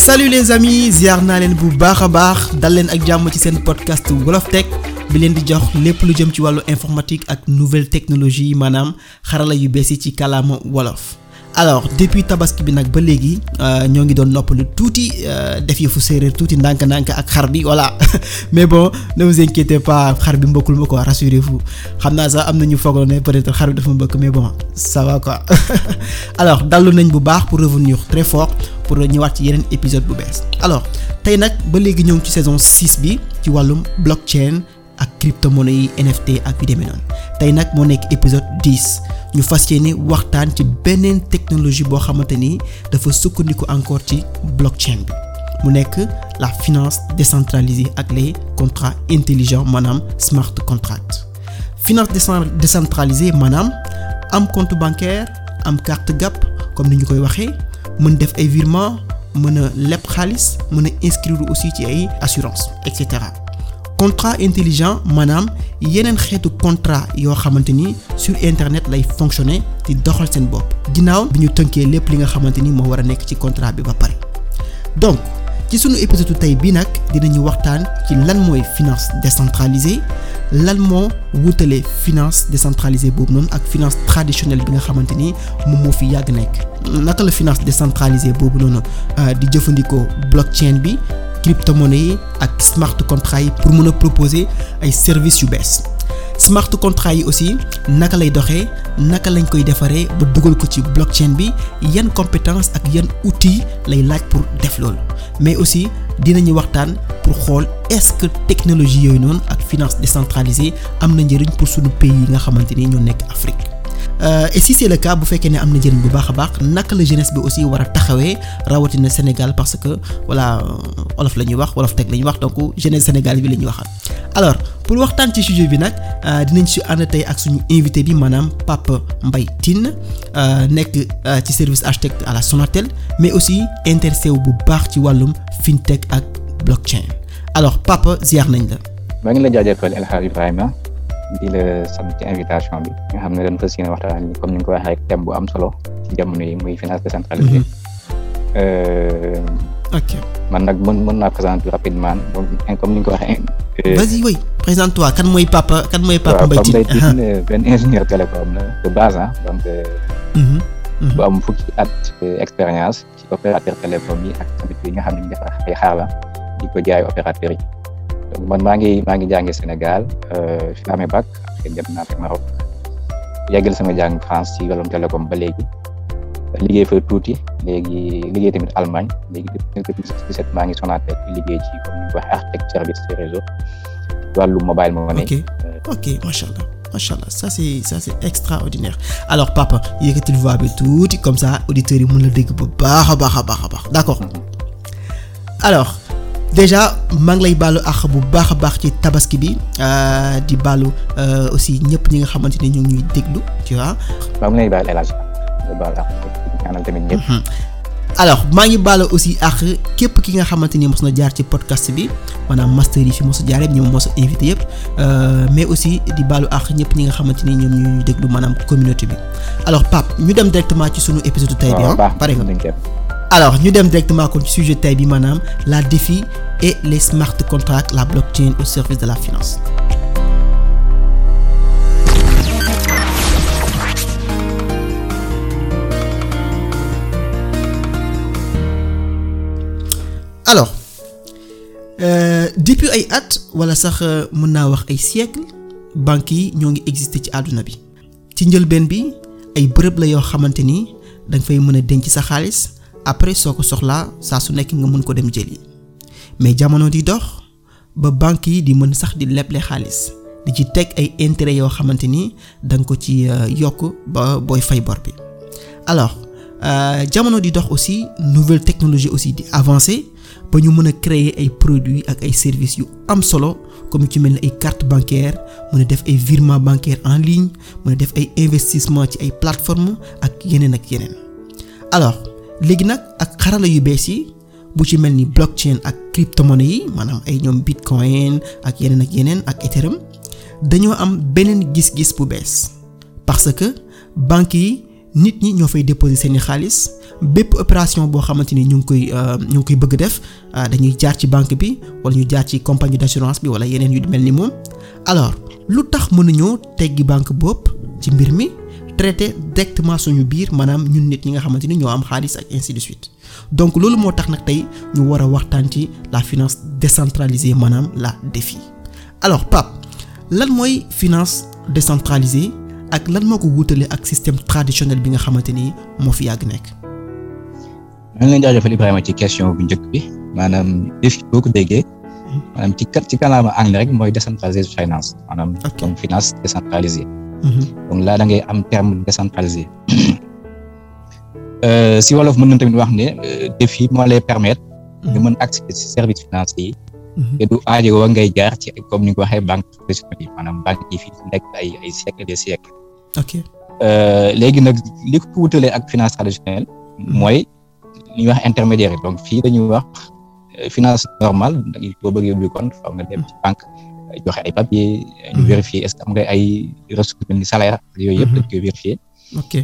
salut les amis ziar naa leen bu baax a baax dal leen ak jàmm ci seen podcast Wolof Tech bi leen di jox lépp lu jëm ci wàllu informatique ak nouvelle technologie maanaam xarala yu bees yi ci kàllaama wolof. alors depuis tabaski bi nag ba léegi ñoo ngi doon noppalu tuuti def yëfu séeréer tuuti ndànk-ndànk ak xar bi voilà mais bon ne vous inquiétez pas xar bi mbokkul ma quoi rassurez-vous xam naa sax am na ñu foogoon ne peut-être xar bi dafa mbëkk mais bon ça va quoi alors dallu nañ bu baax pour revenir très fort pour ñëwaat ci yeneen épisode bu bees alors tey nag ba léegi ñëw ci saison 6 bi ci wàllum blockchain ak crypto-monnaie yi NFT ak yu demee noonu tey nag moo nekk épisode 10 ñu fas yéene waxtaan ci beneen technologie boo xamante ni dafa sukkandiku encore ci blockchain bi mu nekk la finance décentralisée ak les contrats intelligents maanaam smart contract finance décentralisée maanaam am compte bancaire am carte GAB comme ni ñu koy waxee mën def ay virements mën a leb xaalis mën a inscrire aussi ci ay assurance et cetera contrat intelligent maanaam yeneen xeetu contrat yoo xamante ni sur internet lay fonctionner di doxal seen bopp ginnaaw bi ñu tënkee lépp li nga xamante ni moo war a nekk ci contrat bi ba pare donc ci sunu épisode tey bii nag dinañu waxtaan ci lan mooy finance décentralisée lan moo wutale finance décentralisée boobu noonu ak finance traditionnelle bi nga xamante ni moom moo fi yàgg nekk naka la finance décentralisée boobu noonu di jëfandikoo blockchain bi crypto-monnaie yi ak smart contract yi pour mën a proposer ay services yu bees smart contract yi aussi naka lay doxee naka lañ koy defaree ba dugal ko ci blockchain bi yan compétence ak yan outils lay laaj pour def loolu mais aussi dinañu waxtaan pour xool est-ce que technologie yooyu noonu ak finance décentralisée am na njëriñ pour suñu pays yi nga xamante ni ñoo nekk Afrique Euh, et si c'est le cas bu fekkee ne am na njëriñ bu baax a baax naka la jeunesse bi aussi war a taxawee rawatina Sénégal parce que voilà olof la ñuy wax wolof teg la ñuy wax donc jeunesse Sénégal bi la ñuy waxal alors pour waxtaan ci sujet bi nag dinañ si ànd tey ak suñu invité bi maanaam Pape Mbaye Tine nekk ci service architecte à la Sonatel mais aussi intéressé wu bu baax ci wàllum fintech ak blockchain alors Pape ziar nañ la. maa ngi la jaajëfal El Hadj Ibrahima di la sant ci invitation bi nga xam ne dañ fas yéene waxtaan comme ni nga ko waxee rek thème bu am solo ci jamono yi muy finance décentralisée. ok man nag mën mën naa présenter rapidement donc comme ni nga ko waxee. vas-y oui présente-toi kan mooy Papa kan mooy Papa Mbaye Tine waaw Pape Mbaye Tine benn ingénieur télécom la de base ah donc. bu am fukki at expérience ci opérateur télécom yi ak tamit yi nga xam ne ñu defar ay xaar la di ko jaay opérateur yi. donc man maa ngi maa ngi jàngee Sénégal fi amee bac après dem naa fi Maroc yàggal sama jàng France ci wàllum télécom ba léegi liggéey fa tuuti léegi liggéey tamit Allemagne léegi depuis 2017 maa ngi Sonatel liggéey ci comme ni ñu ko waxee architecte service de réseau wàllu mobile money. ok ok macha allah macha allah ça c'est ça c'est extraordinaire alors papa yëkkatil voix bi tuuti comme ça auditeurs yi mën la dégg bu baax a baax a baax a baax d'accord alors. déjà maa ngi lay baalu àq bu baax a baax ci tabaski bi di baalu aussi ñëpp ñi nga xamante ne ñu ngi ñuy déglu tu vois. maa ngi lay baal El Hadj baal àq ñaanal tamit ñëpp. alors maa ngi baalu aussi àq képp ki nga xamante ni mos na jaar ci podcast bi maanaam master yi fi mos a jaar yëpp ñoom mos a invité yëpp mais aussi di baalu àq ñëpp ñi nga xamante ni ñoom ñuy déglu maanaam communauté bi alors Pape ñu dem directement ci sunu épisode tey bi ah. pare nga alors ñu dem directement kon ci sujet tey bi maanaam la défi et les smart contracts la blockchain au service de la finance. alors euh, depuis ay at wala sax mën naa wax ay siècle banques yi ñoo ngi exister ci àdduna bi ci njëlbeen bi ay bërëb la yoo xamante ni da nga fay mën a denc sa xaalis. après soo ko soxlaa saa su nekk nga mën ko dem jëli mais jamono di dox ba banque yi di mën sax di leble xaalis di ci teg ay intérêts yoo xamante ni da nga ko ci yokk ba booy fay bor bi alors jamono di dox aussi nouvelle technologie aussi di avancer ba ñu mën a créer ay produits ak ay services yu am solo comme ci mel ni ay carte bancaire mën a def ay virement bancaire en ligne mën a def ay investissement ci ay plateformes ak yeneen ak yeneen alors léegi nag ak xarala yu bees yi bu ci mel ni blockchain ak crypto-monnaie yi maanaam ay ñoom bitcoin ak yeneen ak yeneen ak ethereum dañoo am beneen gis-gis bu bees parce que banques yi nit ñi ñoo fay déposer seeni xaalis bépp opération boo xamante ni ñu ngi koy ñu ngi koy bëgg def dañuy jaar ci banque bi wala ñu jaar ci compagnie d'assurance bi wala yeneen yu mel ni moom alors lu tax mënuñoo teggi banque bopp ci mbir mi traiter directement suñu biir maanaam ñun nit ñi nga xamante ni ñoo am xaalis ak ainsi de suite donc loolu moo tax nag tey ñu war a waxtaan ci la finance décentralisée maanaam la DEFI alors Pape lan mooy finance décentralisée ak lan moo ko wutale ak système traditionnel bi nga xamante ni moo fi yàgg nekk. maa ngi leen jaajëfal Ibrahima ci question bu njëkk bi maanaam DEFI boo ko déggee maanaam ci kat ci kàllaama anglais rek mooy décentralisé finance maanaam donc finance décentralisée. donc là da ngay am terme décentralisé. si wolof mën nañ tamit wax ne DEFI moo lay permettre. nga mën accéder ci services financiers yi. te du aajowoo ngay jaar ci comme ni nga ko waxee banque traditionnelle yi maanaam banque yi fi nekk ay ay siècles des siècles. ok léegi nag li ko wutalee ak finance traditionnelle. mooy li ñuy wax intermédiaire donc fii dañuy wax finance normale boo bëggee ubbi compte faaw nga dem ci banque joxe ay papiers. ñu vérifier est-ce que am nga ay ressources mel ni salaire yooyu yëpp dañ koy vérifier. ok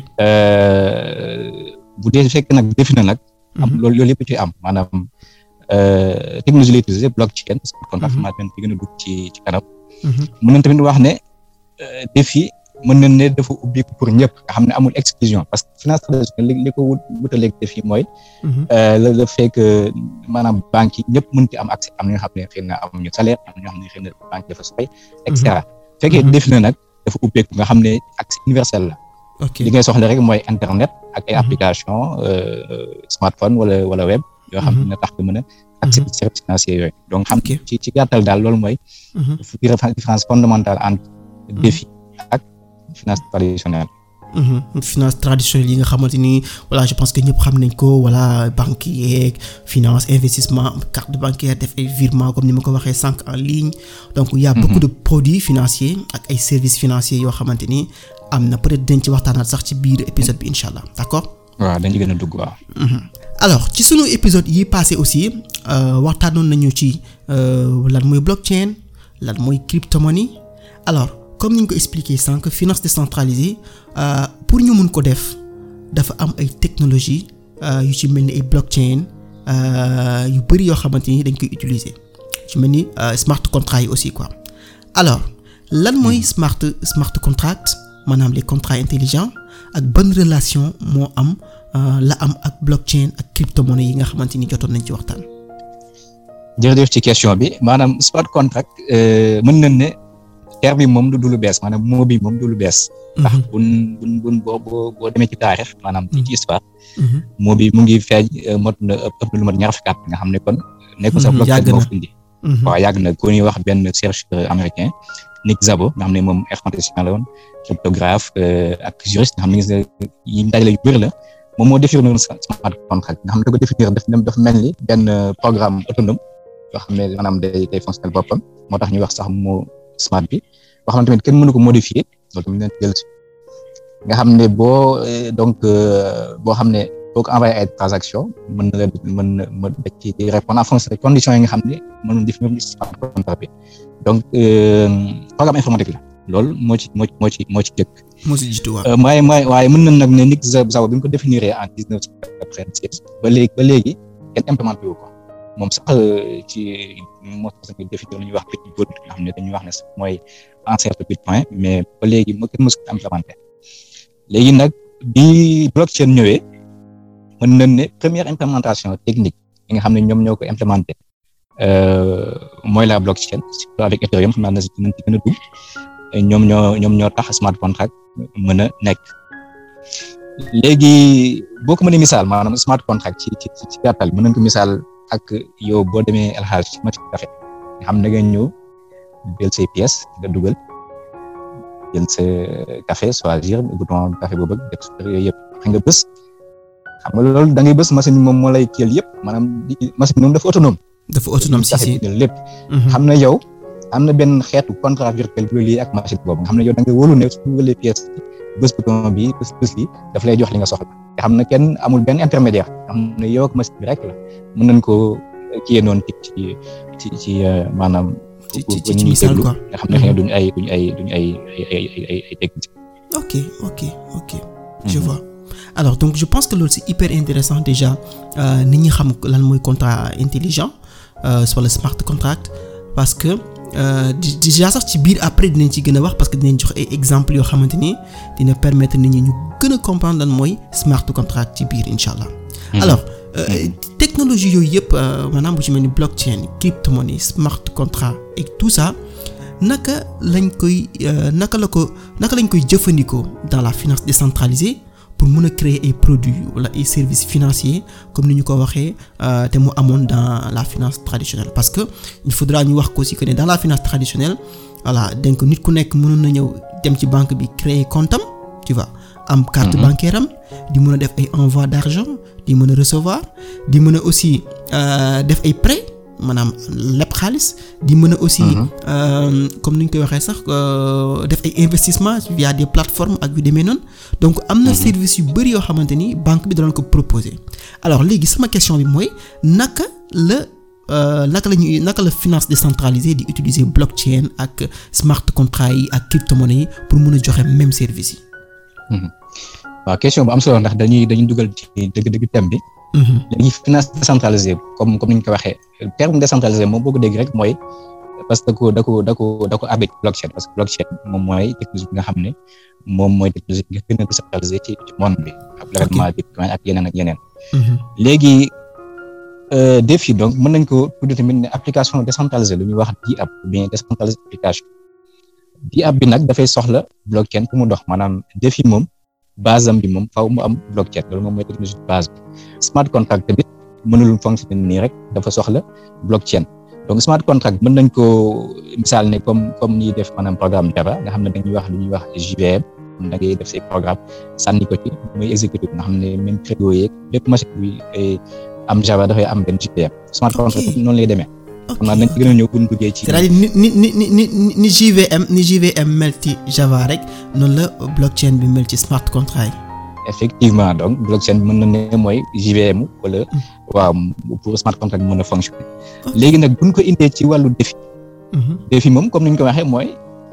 bu dee fekk nag defi na nag. am loolu loolu yëpp ci am maanaam technologie lay utiliser blockchain parce que kon information bi gën a dugg ci ci kanam. mën nañ tamit wax ne DEFI mën nañ ne dafa ubbi pour ñëpp nga xam ne amul exclusion parce que finance traditionnelle li li ko wutaleeg DEFI mooy. le le fait que maanaam banques yi ñëpp mën ci am accès am na ñoo xam ne xëy na amuñu salaire am na ñoo xam ne xëy na banque dafa sooy. et cetera fekkee DEFI na nag dafa ubbeeku nga xam ne accès universel la. ok li ngay soxla rek mooy internet ak ay application smartphone wala wala web yoo xam ne tax nga mën a accès ci services financiers yooyu donc xam ci ci gàttal daal loolu mooy différence fondamentale entre DEFI ak finance traditionnelle finance traditionnelle yi nga xamante ni voilà je pense que ñëpp xam nañ ko voilà banque yeeg finance investissement carte bancaire def ay virement comme ni ma ko waxee sànq en ligne donc il y a beaucoup de produits financiers ak ay services financiers yoo xamante ni am na peut-être dañ ci waxtaanaat sax ci biir épisode bi incha allah d'accord. waaw dañ ci gën a dugg waaw. alors ci sunu épisode yi passé aussi waxtaanoon nañu ci lan mooy blockchain lan mooy cryptomonnaie alors comme ni ñu ko expliqué sànq finance décentralisée pour ñu mun ko def dafa am ay technologie yu ci mel ni ay blockchain yu bari yoo xamante ni dañ koy utiliser ci mel ni smart contract yi aussi quoi alors lan mooy smart smart contract maanaam les contrats intelligents ak ban relation moo am la am ak blockchain ak cryptomonnaie yi nga xamante ni jotoon nañ ci waxtaan. jërëjëf ci question bi maanaam smart contract mën nañ ne terme bi moom du lu bees maanaam moo bi moom du lu bees. ndax buñ buñ buñ boo boo boo demee ci taarix maanaam ci ci histoire. moo bi mu ngi feeñ mot na ëpp lu mat ñaar fukki at nga xam ne kon. nekkul sax blockchain moo fi indi. waaw yàgg na ku ñuy wax benn chercheur américain. Nick Szabo nga xam ne moom informaticien la woon cryptographe ak juriste nga xam ne yi dajale yu bëri la moom moo définir noonu smart contract nga xam ne da ko définir daf dafa mel ni benn programme autonome yoo xam ne maanaam day day fonctionner boppam moo tax ñuy wax sax moo smart bi boo xam ne tamit kenn mënu ko modifier loolu tamit leen jël si nga xam ne boo donc boo xam ne boo ko envoyé ay transaction mën na la mën na mën na ci répondre en fonction des conditions yi nga xam ne mën na définir smart contract bi donc programme informatique la loolu moo ci moo moo ci moo ci jëkk. moo ci jiitu waaw. waaye waaye mën na nag ne Nick Szabo bi ñu ko définir en dix neuf cent quatre-vingt-seize ba léegi ba léegi kenn implémenté wu ko moom sax ci moo tax ñu définir lu ñuy wax petit code nga xam ne dañuy wax ne mooy ancêtre bitcoin mais ba léegi moo kenn mësu ko implémenté léegi nag bi blockchain ñëwee mën nañ ne première implémentation technique yi nga xam ne ñoom ñoo ko implémenté. mooy la blockchain surtout avec Ethereum xam naa ne si dinañ ci gën a dugg ñoom ñoo ñoom ñoo tax smart contract mën a nekk léegi boo ko mënee misaal maanaam smart contract ci ci ci gàttal mën nañ ko misaal ak yow boo demee El Hadj ci machine café nga xam ne nga ñëw jël say pièces nga dugal jël sa café choisir bouton café boo bëgg def yooyu yëpp xam nga bës xam nga loolu da ngay bës machine bi moom moo lay kiyal yëpp maanaam machine bi moom dafa autonome. dafa autonome si si lépp xam na yow am na benn xeetu contrat virtuel bu lii ak machine boobu nga xam ne yow da nga wóolu ne su dugalee pièce bés bouton bi bés bés li daf lay jox li nga soxla nga xam ne kenn amul benn intermédiaire nga xam ne yow ak machine bi rek la mën nañ koo kiyee noonu ci ci ci maanaam ci ci ci misaal quoi nga xam ne xëy na duñu ay duñu ay duñu ay ay ay ay ay technique ok ok ok je vois alors donc je pense que loolu c'est hyper intéressant déjà nit ñi xam lan mooy contrat intelligent sur le smart contract parce que déjà sax ci biir après dinañ ci gën a wax parce que dinañ jox ay exemples yoo xamante ni dina permettre nit ñi ñu gën a comprendre lan mooy smart contract ci biir incha allah. alors technologie yooyu yëpp maanaam bu ci mel ni blockchain crypto-monnaie smart contract et tout ça naka lañ koy naka la ko naka lañ koy jëfandikoo dans la finance décentralisée pour mën a créer ay produits wala ay services financiers comme ni ñu ko waxee te mu amoon dans la finance traditionnelle parce que il faudra ñu wax ko aussi que ne dans la finance traditionnelle voilà donc nit ku nekk mënoon na ñëw dem ci banque bi créer compte am tu vois am carte bancaire am di mën a def ay envoi d'argent di mën a recevoir di mën a aussi def ay prêts maanaam lépp xaalis di mën a aussi comme ni ñu koy waxee sax def ay investissement via des plateformes ak yu demee noonu donc am na service yu bari yoo xamante ni banque bi danañ ko proposer alors léegi sama question bi mooy naka la naka la ñuy naka la finance décentralisée di utiliser blockchain ak smart contract yi ak crypto-monnaie yi pour mën a joxe même service yi. waaw question bu am solo ndax dañuy dañuy dugal ci dëgg-dëgg thème bi. léegi finance décentralisée comme comme ni ñu ko waxee terme décentralisé moom boo ko dégg rek mooy parce que da ko da ko da ko avec blockchain parce que blockchain moom mooy technologie bi nga xam ne moom mooy technologie bi nga gën a décentralisé ci ci monde bi. ak développement bitcoin ak yeneen ak yeneen. léegi défi donc mën nañ ko tuddee tamit ne application décentralisée lu ñuy wax DApp ou bien décentralisée application DApp bi nag dafay soxla blockchain pour mu dox maanaam défi moom. base am bi moom faaw mu am blockchain loolu moom mooy technologie base bi smart contract tamit mënul fonctionner nii rek dafa soxla blockchain donc smart contract mën nañ ko misaal ne comme comme ñuy def maanaam programme Java nga xam ne dañuy wax lu ñuy wax JVM da ngay def say programme sànni ko ci muy exécuter nga xam ne même crédit yeeg lépp machine bi am Java dafay am benn JVM smart contract noonu lay demee. xam naa nañ ci gën a ñëw bu ñu duggee ci. c'est-à-dire ni ni ni ni ni ni JVM ni JVM mel ci Java rek noonu la blockchain bi mel ci smart contract yi. effectivement donc blockchain bi mën na ne mooy JVM wala waaw pour smart contract mën a fonctionner. léegi nag bu ñu ko indee ci wàllu défi. défi moom comme ni ñu ko waxee mooy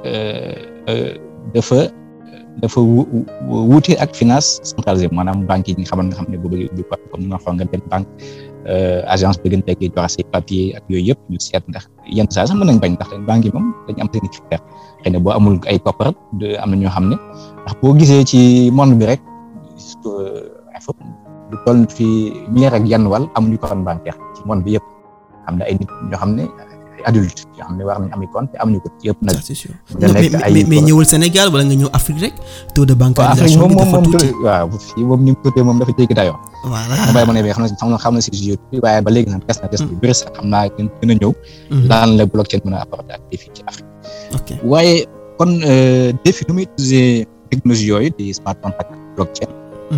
dafa dafa wuute ak finance centralisée maanaam banque yi nga xaman nga xam ne boobu bi comme ni ma waxoon nga dem banque. agence bi gën a teggee joxe say papier ak yooyu yëpp ñu seet ndax yenn saa sax mën nañ bañ ndax banque yi moom dañu am seen critère xëy na boo amul ay koppar am na ñoo xam ne ndax boo gisee ci monde bi rek surtout du toll fi ñeer ak yenn wàll amuñu compte bancaire ci monde bi yëpp xam ne ay nit ñoo xam ne ay adulte yoo xam ne war nañ ami compte te amuñu ko yëpp nag. c'est sûr mais mais ñëwul Sénégal wala nga ñëw Afrique rek taux de bancarisation bi dafa tuuti waaw fii moom ni mu tuutee moom dafa jéggi dayoo. voilà ma bàyyi ma ne xam na xam na si jeu waaye ba léegi nag des na des na bëri sax xam naa gën a ñëw. daan la blockchain mën a apporter ak défi ci Afrique. ok waaye kon défi nu muy utiliser technologie yooyu di smart contract blockchain.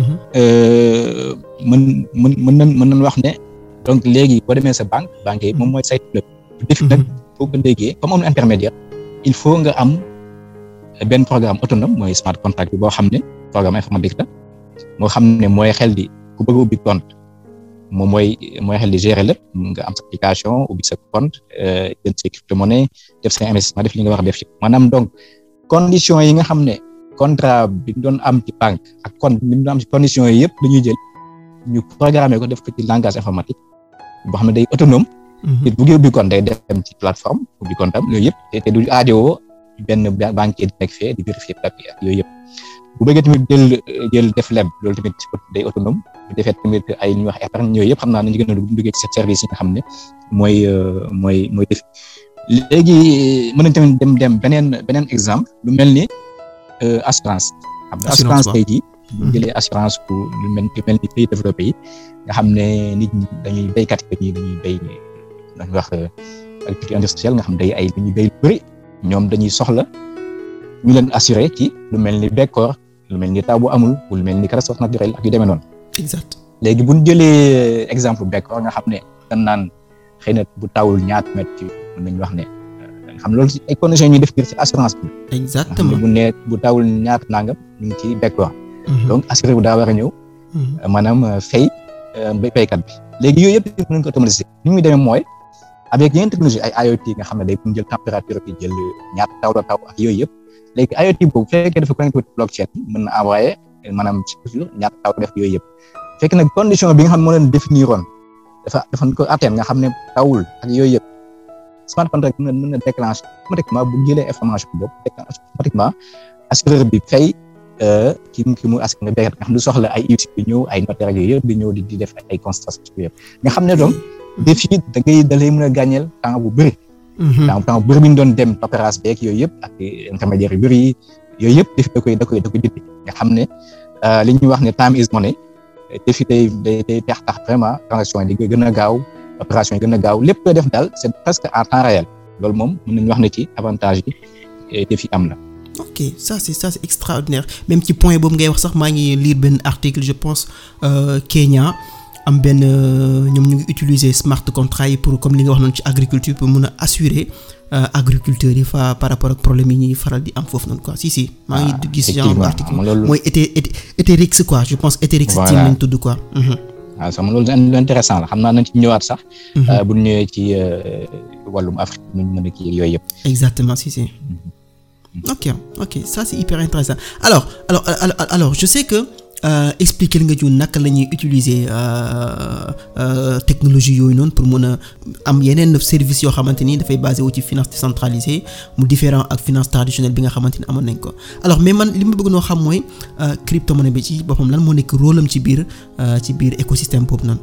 mën mën mën nañ mën nañ wax ne donc léegi boo demee sa banque banque yi moom mooy saytu lépp. défi nag boo ko déggee comme amul intermédiaire il faut nga am benn programme autonome mooy smart contract bi boo xam ne programme informatique la moo xam ne mooy xel di ku bëgg a ubbi compte moom mooy mooy xel di gérer lépp nga am sa application ubbi sa compte jënd sa crypto-monnaie def sa investissement def li nga war a def ci maanaam donc condition yi nga xam ne contrat bi doon am ci banque ak compte bi doon am ci condition yi yëpp dañuy jël ñu programmer ko def ko ci langage informatique boo xam ne day autonome te bu ubbi compte day dem ci plateforme ubbi compte am yooyu yëpp te du aajowoo benn banquier di nekk fee di vérifier papier ak yooyu yëpp bu bëggee tamit jël jël def leb loolu tamit day autonome bu defee tamit ay ñuy wax épargne yooyu yëpp xam naa nañu gën a duggee ci service yi nga xam ne mooy mooy mooy def léegi mën nañ tamit dem dem beneen beneen exemple lu mel ni assurance xam nga assurance tey jii bu jëlee assurance pour lu mel lu mel ni pays développé yi nga xam ne nit ñi dañuy béykat yi dañuy béy dañuy wax agriculture industrielle nga xam day ay dañuy béy lu bëri ñoom dañuy soxla ñu leen assuré ci lu mel ni bekkoor lu mel ni taw bu amul lu mel ni catastrophe naturelle ak yu demee noonu. exact léegi bu ñu jëlee exemple bekkoor nga xam ne dañ naan xëy na bu tawul ñaata mètre ci mën nañu wax ne nga xam loolu ci ay conditions ñuy def biir ci assurance bi. exactement bu ne bu tawul ñaata nangam ñu ngi ci bekkoor. donc assuré bu daa war a ñëw. maanaam fay béykat bi. léegi yooyu yëpp mën nañu ko automatiser ni muy demee mooy. avec yeneen technologie ay IoT nga xam ne day jël température bi jël ñaata taw la taw ak yooyu yëpp léegi IoT boobu bu fekkee dafa connecté blockchain mën na envoyer maanaam toujours ñàkk taw def yooyu yëpp fekk nag condition bi nga xam ne moo leen définir woon dafa dafa ko atteindre nga xam ne tawul ak yooyu yëpp smart contract mën na mën na déclencher automatiquement bu jëlee information boobu déclencher automatiquement assureur bi fay ki mu ki mu askan nga béykat nga xam ne soxla ay huissier bi ñëw ay notaire yooyu yëpp di ñëw di di def ay constatation yëpp nga xam ne donc défi da ngay da lay mën a gàññeel temps bu bëri. temps temps bu bëri bi ñu doon dem paperasse beeg yooyu yëpp ak intermédiaire yu bëri yooyu yëpp défi da koy da koy da koy dindi nga xam ne li ñuy wax ne time is money défi day day day tax tax vraiment transaction yi di gën a gaaw opération yi gën a gaaw lépp loo def daal c'est presque en temps réel loolu moom mën nañu wax ne ci avantage yi défi am na. ok ça c'est ça c'est extraordinaire même ci point boobu ngay wax sax maa ngi lire benn article je pense euh, Kenya am benn ñoom ñu ngi utiliser smart contract yi pour comme li nga wax noonu ci agriculture pour mun a assurer euh, agriculteurs yi fa par rapport ak problème yi ñuy faral di am foofu noonu quoi si si. maa ngi gis genre article mooy été été Eterix quoi je pense Eterix. voilà team lañ tudd quoi. waaw sama loolu lu intéressant la xam naa nañ ci ñëwaat sax. bu ñu ñëwee ci wàllum Afrique ñu mën a kii yooyu yëpp. exactement si si. ok ok ça c'est hyper intéressant alors alors alors, alors je sais que euh, expliquer nga ñu naka la ñuy utiliser euh, euh, technologie yooyu noonu pour mën a am yeneen services yoo xamante ni dafay basé wu ci finance décentralisée mu différent ak finance traditionnelle bi nga xamante ni amoon nañ ko alors mais man li ma bëgg noo xam mooy crypto-monnaie bi ci boppam lan moo nekk rôle am ci biir ci biir écosystème boobu noonu.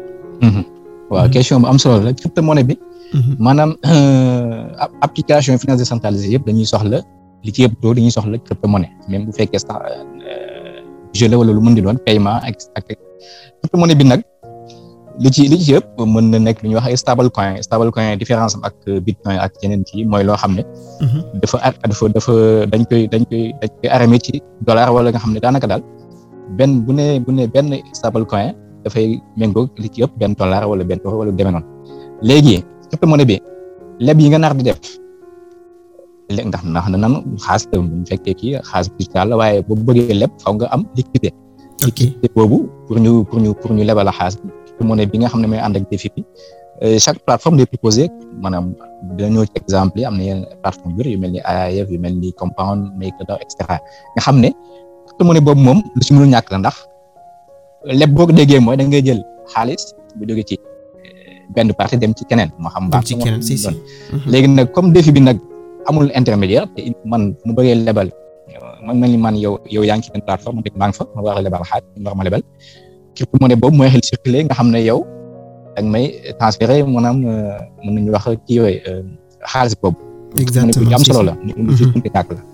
waaw question bu am solo la crypto-monnaie bi. maanaam application finance décentralisée yëpp dañuy soxla li ci yëpp doo dañuy soxla crypto-monnaie même bu fekkee sax jeu la wala lu mën di doon paiement ak ak crypto-monnaie bi nag li ci li ci yëpp mën na nekk lu ñuy wax ay stable coin stable coin différence am ak bitcoin ak yeneen ci mooy loo xam ne. dafa dafa dafa dañ koy dañ koy dañ koy arrêté ci dollar wala nga xam ne daanaka daal benn bu ne bu ne benn stable coin dafay méngóog li ci yëpp benn dollar wala benn euro wala demee noonu léegi. crypto-monnaie bi leb yi nga nar di def léegi ndax ndax na nan xaalis la bu fekkee kii xaalis digital la waaye boo bëggee leb faw nga am liquidité liquidité boobu pour ñu pour ñu pour ñu lebal la xaalis bi crypto-monnaie bi nga xam ne mooy ànd ak défi bi chaque plateforme day proposé maanaam dañoo ci exemple yi am na yenn plateforme yu yu mel ni AIF yu mel ni Compound MakerDAO et cetera nga xam ne crypto-monnaie boobu moom lu ci mënul ñàkk la ndax leb boo ko déggee mooy da ngay jël xaalis bu jóge ci benn partie dem ci keneen moo xam baax ci keneen si si léegi nag comme défi bi nag amul intermédiaire te man mu bëggee lebal man mel ni man yow yow yaa ngi ci benn plateforme te maa ngi fa ma war a lebal xaaj ma war ma lebal crypto-monnaie boobu mooy xel circuler nga xam ne yow da nga may transférer maanaam mën nañu wax kii yooyu xaalis boobu. exactement am solo la. lu ci mënti ñàkk la.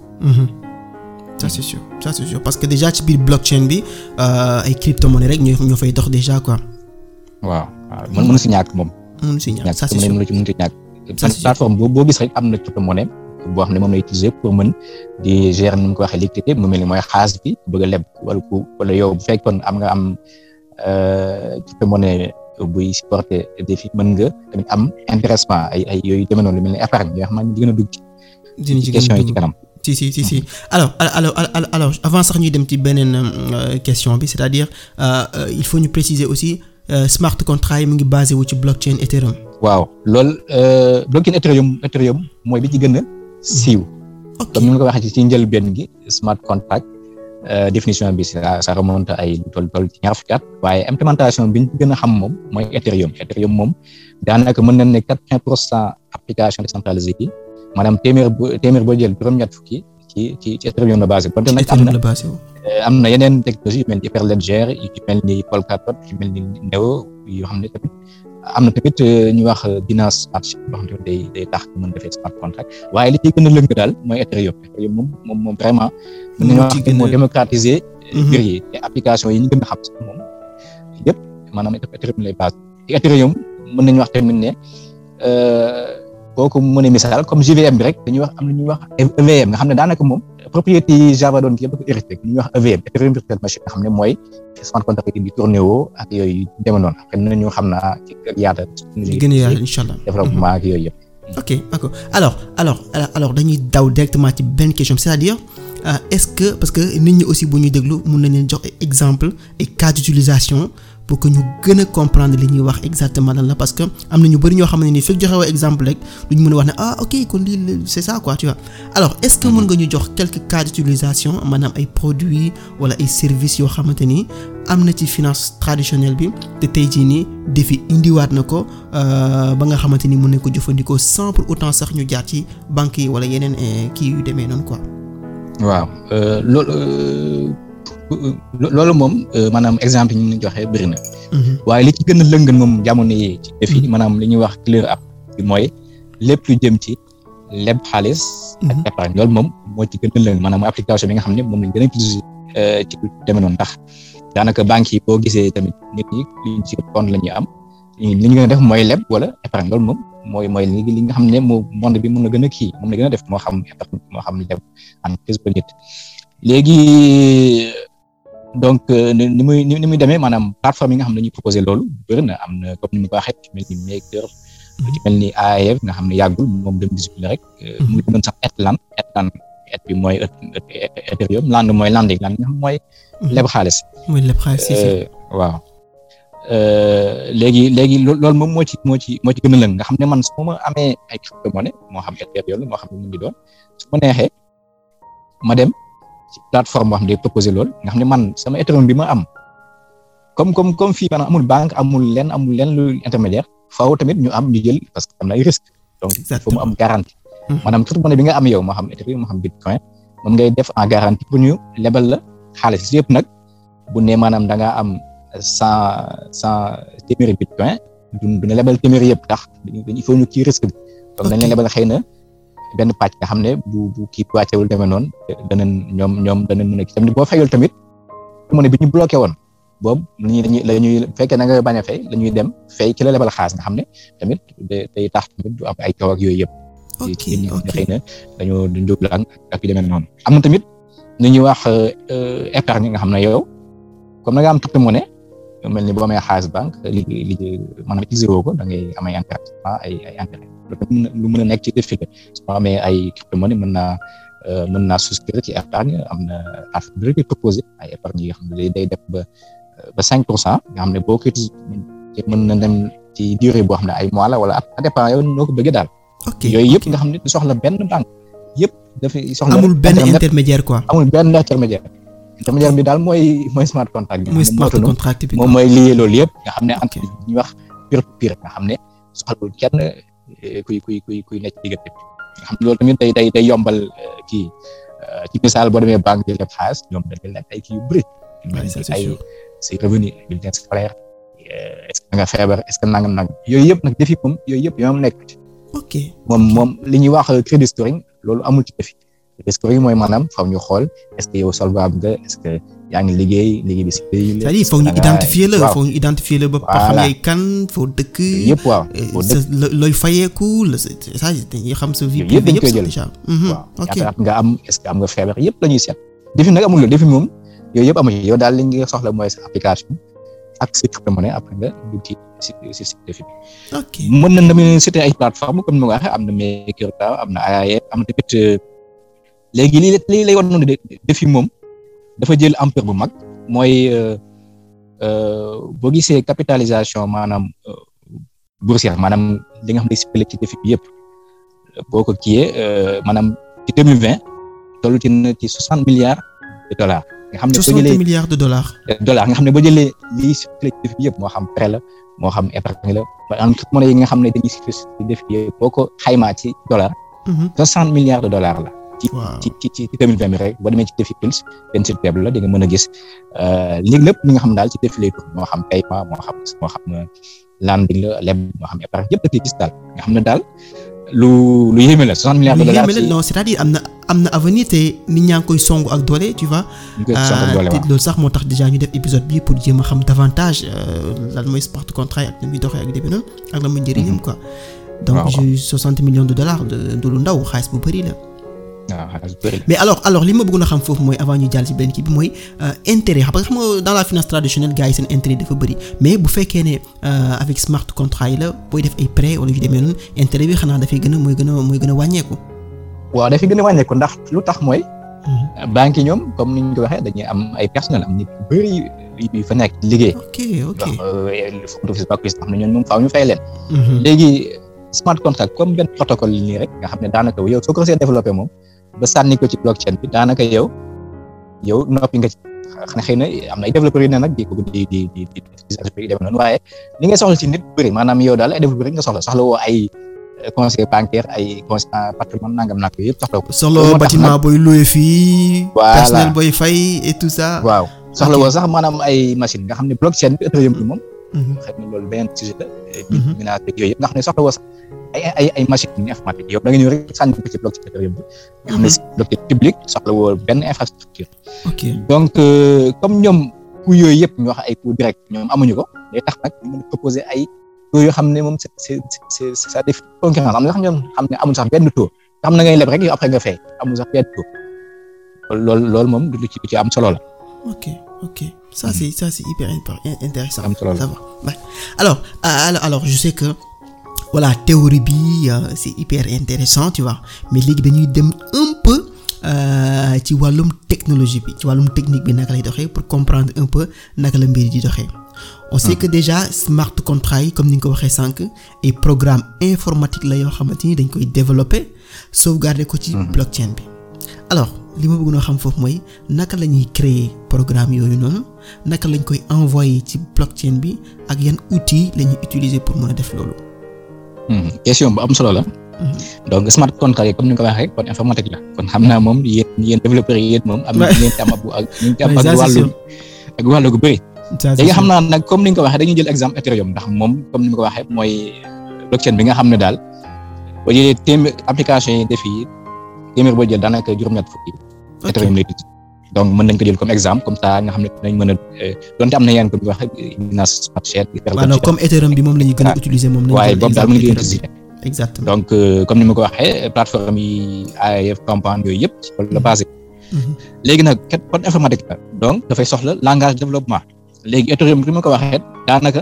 ça c'est sûr ça c'est sûr parce que déjà ci biir blockchain bi ay crypto-monnaie rek ñoo ñoo fay dox déjà quoi. waaw waaw mën mën si ñàkk moom. mën si ñàkk ça c'est sûr mën ci mën ci ñàkk. Ça, c'est plateforme boo boo gis rek am na crypto-monnaie boo xam ne moom lay utiliser pour mën di gérer ni mu ko waxee liquidité mu mel ni mooy xaalis bi bëgg a leb wala ku wala yow bu fekkoon am nga am crypto-monnaie buy supporter défi mën nga tamit am intéressement ay ay yooyu demee noonu lu mel ni épargne yoo xam ne di gën a dugg ci question yi ci kanam. si si si si alors alors alors alors avant sax ñuy dem ci beneen question bi c'est-à-dire il faut ñu préciser aussi. Uh, smart contract yi mu ngi basé wu ci blockchain Ethereum. waaw loolu uh, blockchain Ethereum Ethereum mooy bi ci gën a siiw. ok comme ni ma ko waxee ci njëlbéen gi smart contract uh, définition bi ça ça remonte ay tool tool ci ñaar fukki at waaye implémentation bi ñu gën a xam moom mooy Ethereum Ethereum moom daanaka mën nañ ne quatre-vingts pour cent application décentralisée yi maanaam téeméer bu téeméer boo jël juróom-ñett fukki ci ci ci Ethereum la basé. ci Ethereum la basé wu. am na yeneen technologie yu mel ni Hyperledger yu mel ni Polkadot yu mel ni Neo yoo xam ne tamit am na tamit ñu wax Binance Smart Chain yoo xam ne day day tax mën defee smart contract waaye li ci gën a lëng daal mooy Ethereum Ethereum moom moom moom vraiment. mën nañu wax moo démocratiser. mbir yi te application yi ñu gën a xam sax moom yëpp maanaam Ethereum lay base te Ethereum mën nañu wax tamit ne boo ko mënee misaal comme JVM bi rek dañuy wax am na ñuy wax EVM nga xam ne daanaka moom. propriété yi Java doon kii yëpp dafa hérité li ñuy wax EVM Ethereum virtual machine nga xam ne mooy smart contract yi di tourné woo ak yooyu demee noonu après nañu xam naa ci yaata. di gën a yaata incha allah développement ak yooyu yëpp. ok d'accord alors alors alors dañuy daw directement ci benn question c'est-à-dire est-ce que parce que nit ñi aussi bu ñuy déglu mun nañ leen jox exemple et cas d'utilisation pour que ñu gën a comprendre li ñuy wax exactement lan la parce que am na ñu bari ñoo xam ne ni fekk joxe wa exemple rek duñ mën a wax ne ah ok kon lii c'est ça quoi tu vois alors est-ce que mën nga ñu jox quelques cas d'utilisation maanaam ay produits wala ay services yoo xamante ni am na ci finance traditionnelle bi te tey jii nii defi indiwaat na ko ba nga xamante ni mën nañ ko jëfandikoo sans pour autant sax ñu jaar ci banques yi wala yeneen kii yu demee noonu quoi. waaw loolu loolu moom maanaam exemple yi ñu joxe bëri na. waaye li ci gën a lëngal moom jamono yi ci defi maanaam li ñuy wax clear up bi mooy lépp lu jëm ci leb xaalis. ak épargne loolu moom moo ci gën a lëng maanaam application bi nga xam ne moom lañ gën a utiliser ci demee noonu ndax daanaka banques yi boo gisee tamit nit ñi liñ ci compte la ñuy am li ñu gën a def mooy leb wala épargne loolu moom mooy mooy li li nga xam ne moo monde bi mën na gën a kii moom la gën a def moo xam épargne moo xam leb entreprise ba nit léegi donc ni muy ni muy demee maanaam plateforme yi nga xam ne dañuy proposer loolu bëri na am na comme ni ma ko waxee ci mel ni Maker ci mel ni AIF nga xam ne yàggul moom dem discipline rek mu ngi doon sax Etland Etland et bi mooy Ethereum land mooy landing land nga xam mooy leb xaalis mooy leb xaalis waaw léegi léegi loolu moom moo ci moo ci moo ci gën a lëng nga xam ne man su ma amee ay crypto monnaie moo xam Ethereum moo xam ne mu ngi doon su ma neexee ma dem ci plateforme boo xam ne day proposer loolu nga xam ne man sama Ethereum bi ma am comme comme comme fii maanaam amul banque amul lenn amul lenn lu intermédiaire faaw tamit ñu am ñu jël parce que am na ay risques donc il faut mu am garantie maanaam crypto monnaie bi nga am yow moo xam Ethereum moo xam Bitcoin moom ngay def en garantie pour ñu lebal la xaalis yëpp nag bu ne maanaam da ngaa am cent cent téeméeri Bitcoin du du ne lebal téeméeri yëpp tax dañu il faut ñu kii risque bi donc dañ leen lebal xëy na benn pàcc nga xam ne bu bu kii wàccewul demee noonu danañ ñoom ñoom danañ mën a kii tamit boo fayul tamit monnaie bi ñu bloqué woon boobu lañuy dañuy la ñuy fekkee na nga bañ a fay la ñuy dem fay ci la lebal xaalis nga xam ne tamit day tax tamit du am ay coow ak yooyu yëpp. ok ok xëy na dañoo dañoo jublu ak ak yu demee noonu. am na tamit lu ñuy wax épargne nga xam ne yow comme na nga am crypto monnaie mel ni boo amee xaalis banque li li maanaam utiliser woo ko da ngay am ay intérêt ay ay intérêt lu mën a nekk ci défi su ma amee ay crypto monnaie mën naa mën naa souscrire ci épargne am na affaire bi rek proposé ay épargne yi nga xam ne day def ba ba cinq pour cent nga xam ne boo ko mën na dem ci durée boo xam ne ay mois la wala at dépend yow noo ko bëggee daal. ok yooyu yëpp nga xam ne du soxla benn banque yëpp dafay soxla. amul benn intermédiaire quoi. amul benn intermédiaire. intermédiaire bi daal mooy mooy smart contract bi. mooy smart contract bi moom mooy lié loolu yëpp nga xam ne entre ñuy wax peer to peer nga xam ne soxlawul kenn kuy kuy kuy kuy nekk diggante bi nga xam ne loolu tamit day day day yombal kii ci misaal boo demee banque di leb xaalis ñoom dañuy laaj ay kii yu bëri. ay say revenu bulletin scolaire est-ce que nga feebar est-ce que nangam nangam yooyu yëpp nag defi moom yooyu yëpp yoom nekk ci. ok moom moom li ñuy wax credit scoring loolu amul ci defi credit scoring mooy maanaam faaw ñu xool est-ce que yow solvable nga est-ce que yaa ngi liggéey liggéey bi si pays la. c'est-à-dire foog ñu identifier la foog ñu identifier la ba xam yaay kan foo dëkk. yëpp waaw foo dëkk looy fayeeku la ça dañuy xam sa vie yëpp dañ koy jël déjà. waaw ñaata at nga am est-ce que am nga feebar yëpp la ñuy seet. defi nag amul la defi moom yooyu yëpp amu ci yow daal li nga soxla mooy sa application ak sa crypto-monnaie après nga dugg ci si si si defi bi. ok mën na tamit citer ay plateformes comme ni ma ko waxee am na MakerDAO am na AIF am na tamit léegi lii lii lay wan noonu defi moom dafa jël ampleur bu mag mooy boo gisee capitalisation maanaam boursière maanaam li nga xam ne expliqué ci defi bi yëpp boo ko kiiyee maanaam ci deux mille vingt toll ci na ci soixante milliards de dollars. nga xam ne boo jëlee milliards de dollars. dollars nga xam ne boo jëlee lii circulé ci defi bi yëpp moo xam prêt la moo xam épargne la ba en monnaie yi nga xam ne dañuy circulé ci defi bi yëpp boo ko xaymaa ci dollar. soixante milliards de dollars la. ci ci ci ci deux mille vingt bi rek boo demee ci défi Pulse benn site web la di nga mën a gis léegi lépp li nga xam daal ci défi lay tur moo xam paiement moo xam moo xam landing la leb moo xam épargne yëpp da koy gis daal nga xam ne daal lu lu yéeme la soixante milliards de dollars. lu yéeme la non c'est-à-dire am na am na avenir te nit ñaa ngi koy songu ak doole tu vois. ñu koy songu ak doole waaw loolu sax moo tax déjà ñu def épisode bi pour jéem a xam davantage lan mooy smart contract ak ni muy doxee ak début noonu ak lan mooy njëriñam quoi. donc j'ai soixante millions de dollars de de lu ndaw xaalis bu bëri la. mais alors alors li ma bëggoon a xam foofu mooy avant ñu jàll ci benn kii bi mooy intérêt xam nga xam nga dans la finance traditionnelle gars yi seen intérêt dafa bëri mais bu fekkee ne avec smart contract yi la booy def ay prêt wala yu demee noonu intérêt bi xanaa dafay gën a mooy gën a mooy gën a wàññeeku. waaw dafay gën a wàññeeku ndax lu tax mooy banque yi ñoom comme ni ñu ko waxee dañuy am ay personnel am nit yu bëri yu fa nekk liggéey. ok ok ndax front office back office xam ne ñoom moom faaw ñu fay leen. léegi smart contract comme benn protocole nii rek nga xam ne daanaka yow soo ko see développé moom ba sànni ko ci blockchain bi daanaka yow yow noppi nga ci xanaa xëy na am na ay développeurs yu ne nag di ko di di di di di dem noonu waaye li ngay soxla ci nit bëri maanaam yow daal ay développeurs rek nga soxla soxla woo ay conseiller bancaire ay conseiller patrimoine nangam nag yëpp soxla ko. soxla bâtiment booy loué fii. voilà personnel booy fay et tout ça. waaw soxla woo sax maanaam ay machine nga xam ne blockchain bi Ethereum bi moom. xëy na loolu beneen sujet la. minage beeg yooyu yëpp nga xam ne soxla woo sax ay ay ay machine informatique yow da nga ñëw rek sànni ko ci blockchain Ethereum bi. nga xam ne si blockchain public soxla woo benn infrastructure. ok donc comme ñoom coût yooyu yëpp ñu wax ay coût direct ñoom amuñu ko day tax nag ñu mën a proposer ay taux yoo xam ne moom c'est c'est c'est ça def concurrence am na sax ñoom xam ne amul sax benn taux nga xam na ngay leb rek yow après nga fay amul sax benn taux loolu loolu moom du lu ci ci am solo la. ok ok ça c'est ça c'est hyper intéressant am solo la ça va ouais. alors alors alors je sais que voilà théorie bi c'est hyper intéressant tu vois mais léegi dañuy dem un peu ci wàllum technologie bi ci wàllum technique bi naka lay doxee pour comprendre un peu naka la mbir di doxee on sait que déjà smart contract yi comme ni nga ko waxee sànq ay programme informatique la yoo xamante ni dañ koy développer sauvegarder ko ci blockchain bi alors li ma bëgg noo xam foofu mooy naka la ñuy créer programme yooyu noonu naka lañ koy envoyer ci blockchain bi ak yan outils la ñuy utiliser pour mën a def loolu. question bu am solo la. donc smart contract yi comme ni nga ko waxee kon informatique la kon xam naa moom yéen yéen développeurs yi yéen moom. am na ngeen ci am ak ngeen ci am ak wàllu ak wàllu gu bëri. léegi xam naa nag comme ni nga ko waxee dañuy jël exemple Ethereum ndax moom comme ni nga ko waxee mooy blockchain bi nga xam ne daal boo jëlee téeméer application yi def yi téeméer boo jël daanaka juróom-ñett fukki Ethereum lay tudd donc mën nañ ko jël comme exemple comme ça nga xam ne dinañ mën a donte am na yeneen comme ni nga waxee Binance Smart Chain waaw comme Ethereum bi moom la ñuy gën a utiliser moom waaye boobu daal mën nga utiliser exactement donc comme ni ma ko waxee plateforme yi AIF Compound yooyu yëpp ci loolu la basé léegi nag kat kon informatique la donc dafay soxla langage développement léegi Ethereum bi ma ko waxee daanaka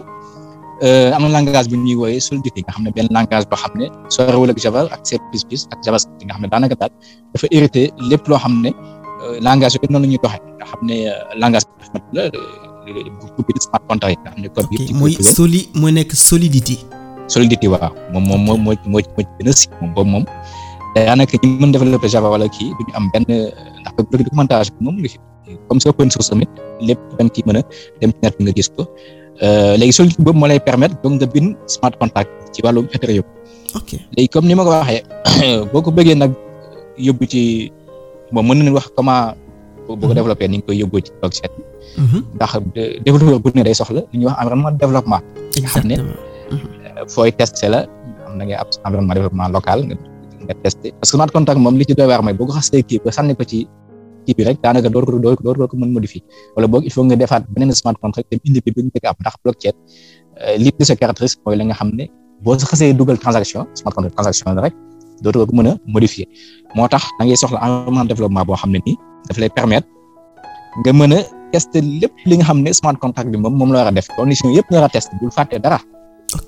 am na langage bu ñuy wooyee Solidity nga xam ne benn langage boo xam ne sorewul ak Java ak C++ ak JavaScript nga xam ne daanaka daal dafa hérité lépp loo xam ne langage yooyu noonu la ñuy doxee nga xam ne langage informatique la bu bi smart contract yi nga xam ne code bi mooy soli mooy nekk Solidity Solidity waaw moom moom moo moo moo moo gën a si moom boobu moom daanaka ñi mën développer Java wala kii du ñu am benn ndax documentation bi moom ngi fi comme c'est open source tamit lépp dañ ci mën a dem ci net bi nga gis ko léegi Solidity boobu moo lay permettre donc nga bind smart contract ci wàllum Ethereum ok léegi comme ni ma ko waxee boo ko bëggee nag yóbbu ci bon mën nañu wax comment boo ko développé ni nga koy yóbbu ci blockchain bi ndax développeur bu ne day soxla li ñuy wax environnement développement nga xam ne fooy testé la am na ngay ab environnement développement local nga nga testé parce que smart contract moom li ci doy waar mooy boo ko xasee kii ba sànni ko ci kii bi rek daanaka door ko door door ko mën modifier wala boog il faut nga defaat beneen smart contract dem indi bi bu ñu njëkk am ndax blockchain li di sa caractéristique mooy la nga xam ne boo sa xasee dugal transaction smart contract transaction la rek dootoo ko mën a modifier moo tax da ngay soxla environnement développement boo xam ne nii daf lay permettre nga mën a tester lépp li nga xam ne smart contract bi moom moom la war a def condition yëpp nga war a tester bul fàtte dara. ok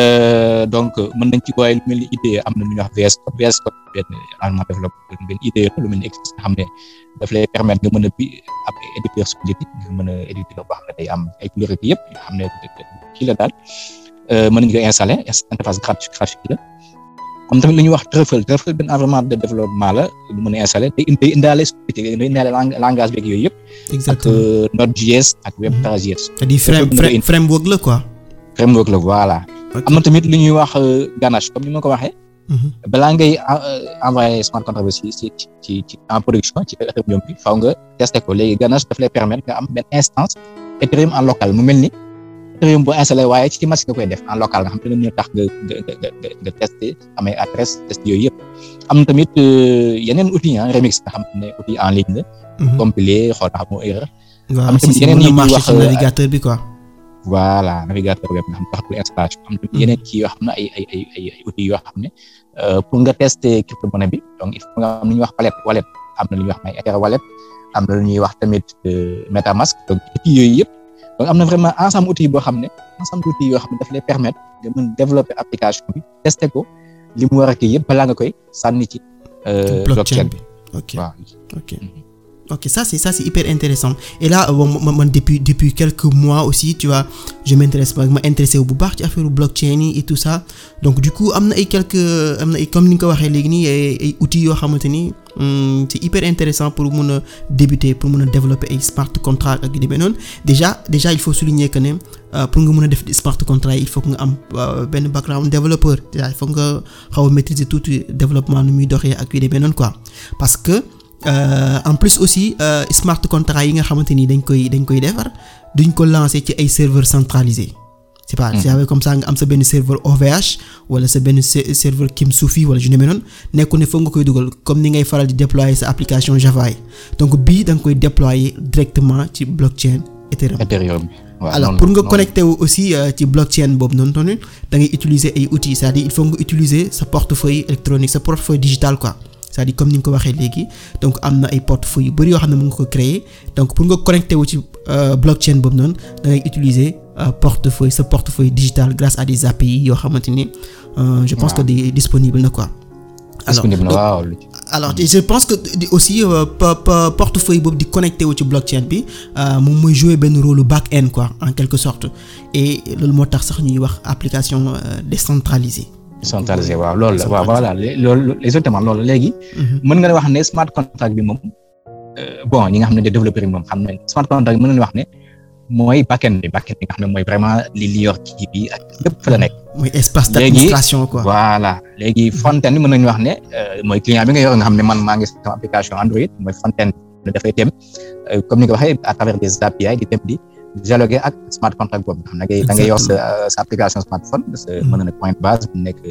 donc mën nañ ci booy lu mel ni IDE am na lu ñuy wax VS Code VS Code benn environnement développement benn IDE lu mel ni existe nga xam ne daf lay permettre nga mën a bi ab éditeur Solidity nga mën a éditer boo xam ne day am ay couleurs yëpp nga xam ne kii la daal mën nañu ko installer interface graphique la comme tamit lu ñuy wax Truffle Truffle benn environnement de développement la lu mën a installer day day indaale Solidity day indaale langage beeg yooyu yëpp. exactement ak Node.js ak Web3.js. c'est-à-dire frame framework la quoi. framework la voilà. am na tamit lu ñuy wax ganache comme ni ma ko waxee. balaa ngay envoyer smart contract bi ci ci ci ci en production ci Ethereum bi faaw nga testé ko léegi ganache daf lay permettre nga am benn instance Ethereum en local mu mel ni Ethereum boo installé waaye ci machine nga koy def en local nga xam te ne tax nga nga nga nga testé amee adresse test yooyu yëpp. am na tamit yeneen outils ah remix nga xam ne outil en ligne la. compiler xool ndax moo erreur. am tamit yeneen yi ñuy wax navigateur bi quoi. voilà navigateur web nga xam tax pour installation am tamit yeneen kii yoo xam ne ay ay ay ay outils yoo xam ne pour nga tester crypto-monnaie bi donc il faut nga am lu ñuy wax wallet wallet am na lu ñuy wax may Ether wallet am na lu ñuy wax tamit MetaMask donc outils yooyu yëpp donc am na vraiment ensemble outils boo xam ne ensemble outils yoo xam ne daf lay permettre nga mën développer application bi tester ko li mu war a kii yëpp balaa nga koy sànni ci blockchain bi ok ok ok ça c'est ça c'est hyper intéressant et là bon man man depuis depuis quelques mois aussi tu vois je m'intéresse ma intéressé wu bu baax ci affaire blockchain yi et tout ça donc du coup am na ay quelques am na ay comme ni nga ko waxee léegi nii ay ay outils yoo xamante ni c'est hyper intéressant pour mun a débuter pour mun a développer ay smart contract ak yu demee noonu déjà déjà il faut souligner que ne pour nga mun a def smart contract il faut que nga am benn background développeur déjà il faut nga xaw a maîtriser tout développement nu muy doxee ak yu demee noonu quoi parce que Euh, en plus aussi euh, smart contract yi nga xamante ni dañ koy dañ koy defar duñ ko lancer ci ay serveurs centralisés c'est pas c'est comme ça nga am sa benn serveur OVH wala sa benn serveur Kimsufi wala ju demee noonu nekku ne foog nga koy dugal comme ni ngay faral di déployer sa application Java yi donc bii da nga koy déployer directement ci blockchain Ethereum. Ethereum alors pour nga connecter wu aussi ci blockchain boobu noonu noonu da ngay utiliser ay outils c'est-à-dire il faut nga utiliser sa portefeuille électronique sa portefeuille digital quoi. c'est-à-dire comme ni nga ko waxee léegi donc am na ay portefeuille yu bari yoo xam ne mu ngi ko créer donc pour nga connecter wu ci blockchain boobu noonu da ngay utiliser portefeuille sa portefeuille digital grâce à des API yoo xamante ni je pense que di disponible na quoi. disponible na waaw. alors je pense que aussi portefeuille boobu di connecté wu ci blockchain bi moom mooy jouer benn rôle back-end quoi en quelque sorte et loolu moo tax sax ñuy wax application décentralisée. centralisé waaw loolu la waaw voilà loolu exactement loolu léegi. mën nga wax ne smart contract bi moom bon ñi nga xam ne des développeurs yi moom xam nañ smart contract bi mën nañu wax ne mooy backend bi backend bi nga xam ne mooy vraiment li li yor kii bi ak lépp fa la nekk. mooy espace d'administration quoi. voilà léegi front-end bi mën nañu wax ne mooy client bi nga yor nga xam ne man maa ngi sama application Android mooy front-end bi dafay dem comme ni nga waxee à travers des API di dem di. dialoguer ak smart contract boobu xam ne da ngay yor sa sa application smartphone sa mën na nekk point base mën na nekk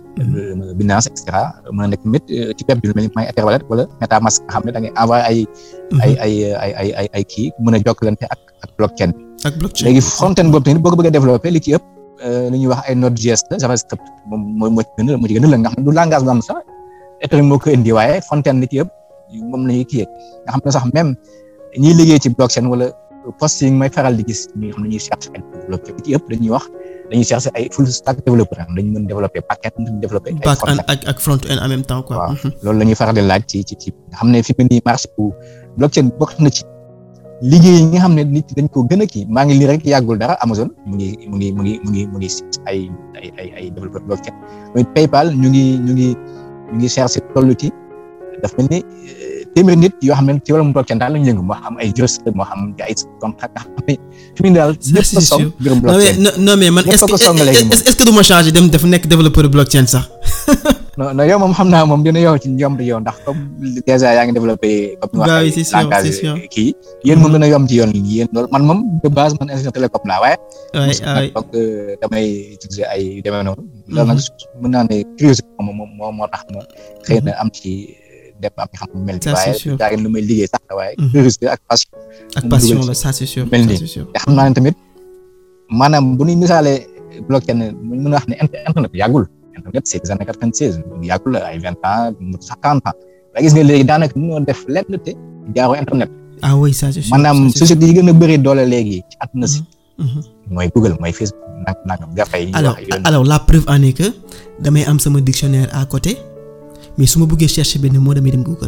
Binance et cetera mën na nekk tamit ci web bi lu mel ni point Etherwallet wala MetaMask nga xam ne da ngay envoyer ay ay ay ay ay ay ay kii mën a jokkalante ak ak blockchain bi ak blockchain léegi front-end boobu tamit boo ko bëgg a développer li ci ëpp li ñuy wax ay Node.js la JavaScript moom moo moo ci gën a moo ci gën a la nga xam ne du langage bu am sax Ethereum moo ko indi waaye front-end li ci ëpp moom la ñuy kii nga xam ne sax même ñiy liggéey ci blockchain wala post yi may faral di gis ñi nga xam ne ñuy chercher ay développeur bi ci ëpp dañuy wax dañuy chercher ay full stack développeur am dañu mën développer back-end mën développer ay back-end ak ak front-end en même temps quoi. waaw loolu la ñuy faral di laaj ci ci ci nga xam ne fi mu nii marché bu blockchain bokk na ci liggéey yi nga xam ne nit dañ ko gën a kii maa ngi lii rek yàggul dara Amazon mu ngi mu ngi mu ngi mu ngi mu ngi ay ay ay ay développeur blockchain mooy PayPal ñu ngi ñu ngi ñu ngi chercher tollu ci daf mel ni téeméeri nit yoo xam ne ci wàllum blockchain daal lañu yëngu moo xam ay juriste moo xam ay contrat nga xam ne fi mu ne daal ñëpp ko song mbirum blockchain non mais non mais man est-ce que est-ce que du ma changer dem def nekk développeur blockchain sax non non yow moom xam naa moom dina yow ci yomb yow ndax comme déjà yaa ngi développé comme bah oui c'est sûr c'est sûr kii yéen moom dina yomb ci yoon yi yéen loolu man moom de base man ingénieur télécom laa waaye waay waay donc damay utiliser ay demee noonu loolu nag mën naa ne curiosité moom moo moo tax ma xëy na am ci dem am xam mel ni waaye daa lu may liggéey sax waaye curiosité ak passion ak passion la ça c'est sûr mel nii te xam naa ne tamit maanaam bu ñuy misaalee blockchain mën na wax ne internet yàggul internet c'est des années quatre-vingt-seize yàggul ay vingt ans mu sax quarante ans waaye gis nga léegi daanaka mënoo def lenn te jaaroo internet ah oui ça c'est sûr maanaam société yi gën a bëri doole léegi ci àdduna si mooy Google mooy Facebook nag nangam gafa yi alors alors la preuve en est que damay am sama dictionnaire à côté mais su ma bëggee chercher benn mot damay dem Google.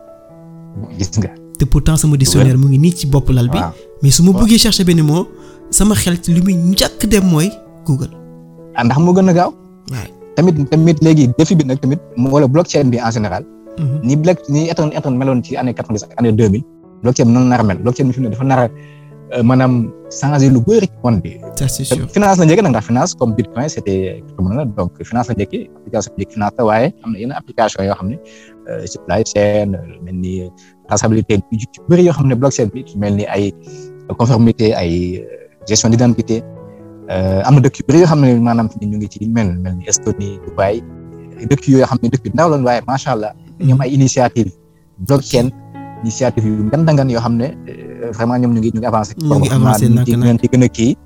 gis nga. te pourtant sama dictionnaire mu ngi nii ci bopp lal bi. mais su ma bëggee chercher benn mot sama xel li muy njëkk dem mooy Google. ah ndax moo gën a gaaw. waay tamit tamit léegi défi bi nag tamit wala blockchain bi en général. ni block ni éton éton meloon ci année quatre-vingt-dix ak année deux mille. blockchain bi noonu nar a mel blockchain bi fi mu ne dafa nar a maanaam changer lu bëri ci monde bi. ça c'est sûr finance la njëkk nag ndax finance comme bitcoin c'était donc finance la njëkk application bi finance la waaye am na yenn application yoo xam ne supply chain mel ni traçabilité yu ci bëri yoo xam ne blockchain bi mel ni ay conformité ay gestion d'identité am na dëkk yu bëri yoo xam ne maanaam ñu ngi ci mel mel ni Estonie Dubaï dëkk yoo xam ne dëkk yu ndaw lañ waaye macha allah ñoom ay initiative blockchain initiative yu ngan dangan yoo xam ne vraiment ñoom ñu ngi ñu ngi avancé. ñu ngi avancé nag nag ci gën a kii.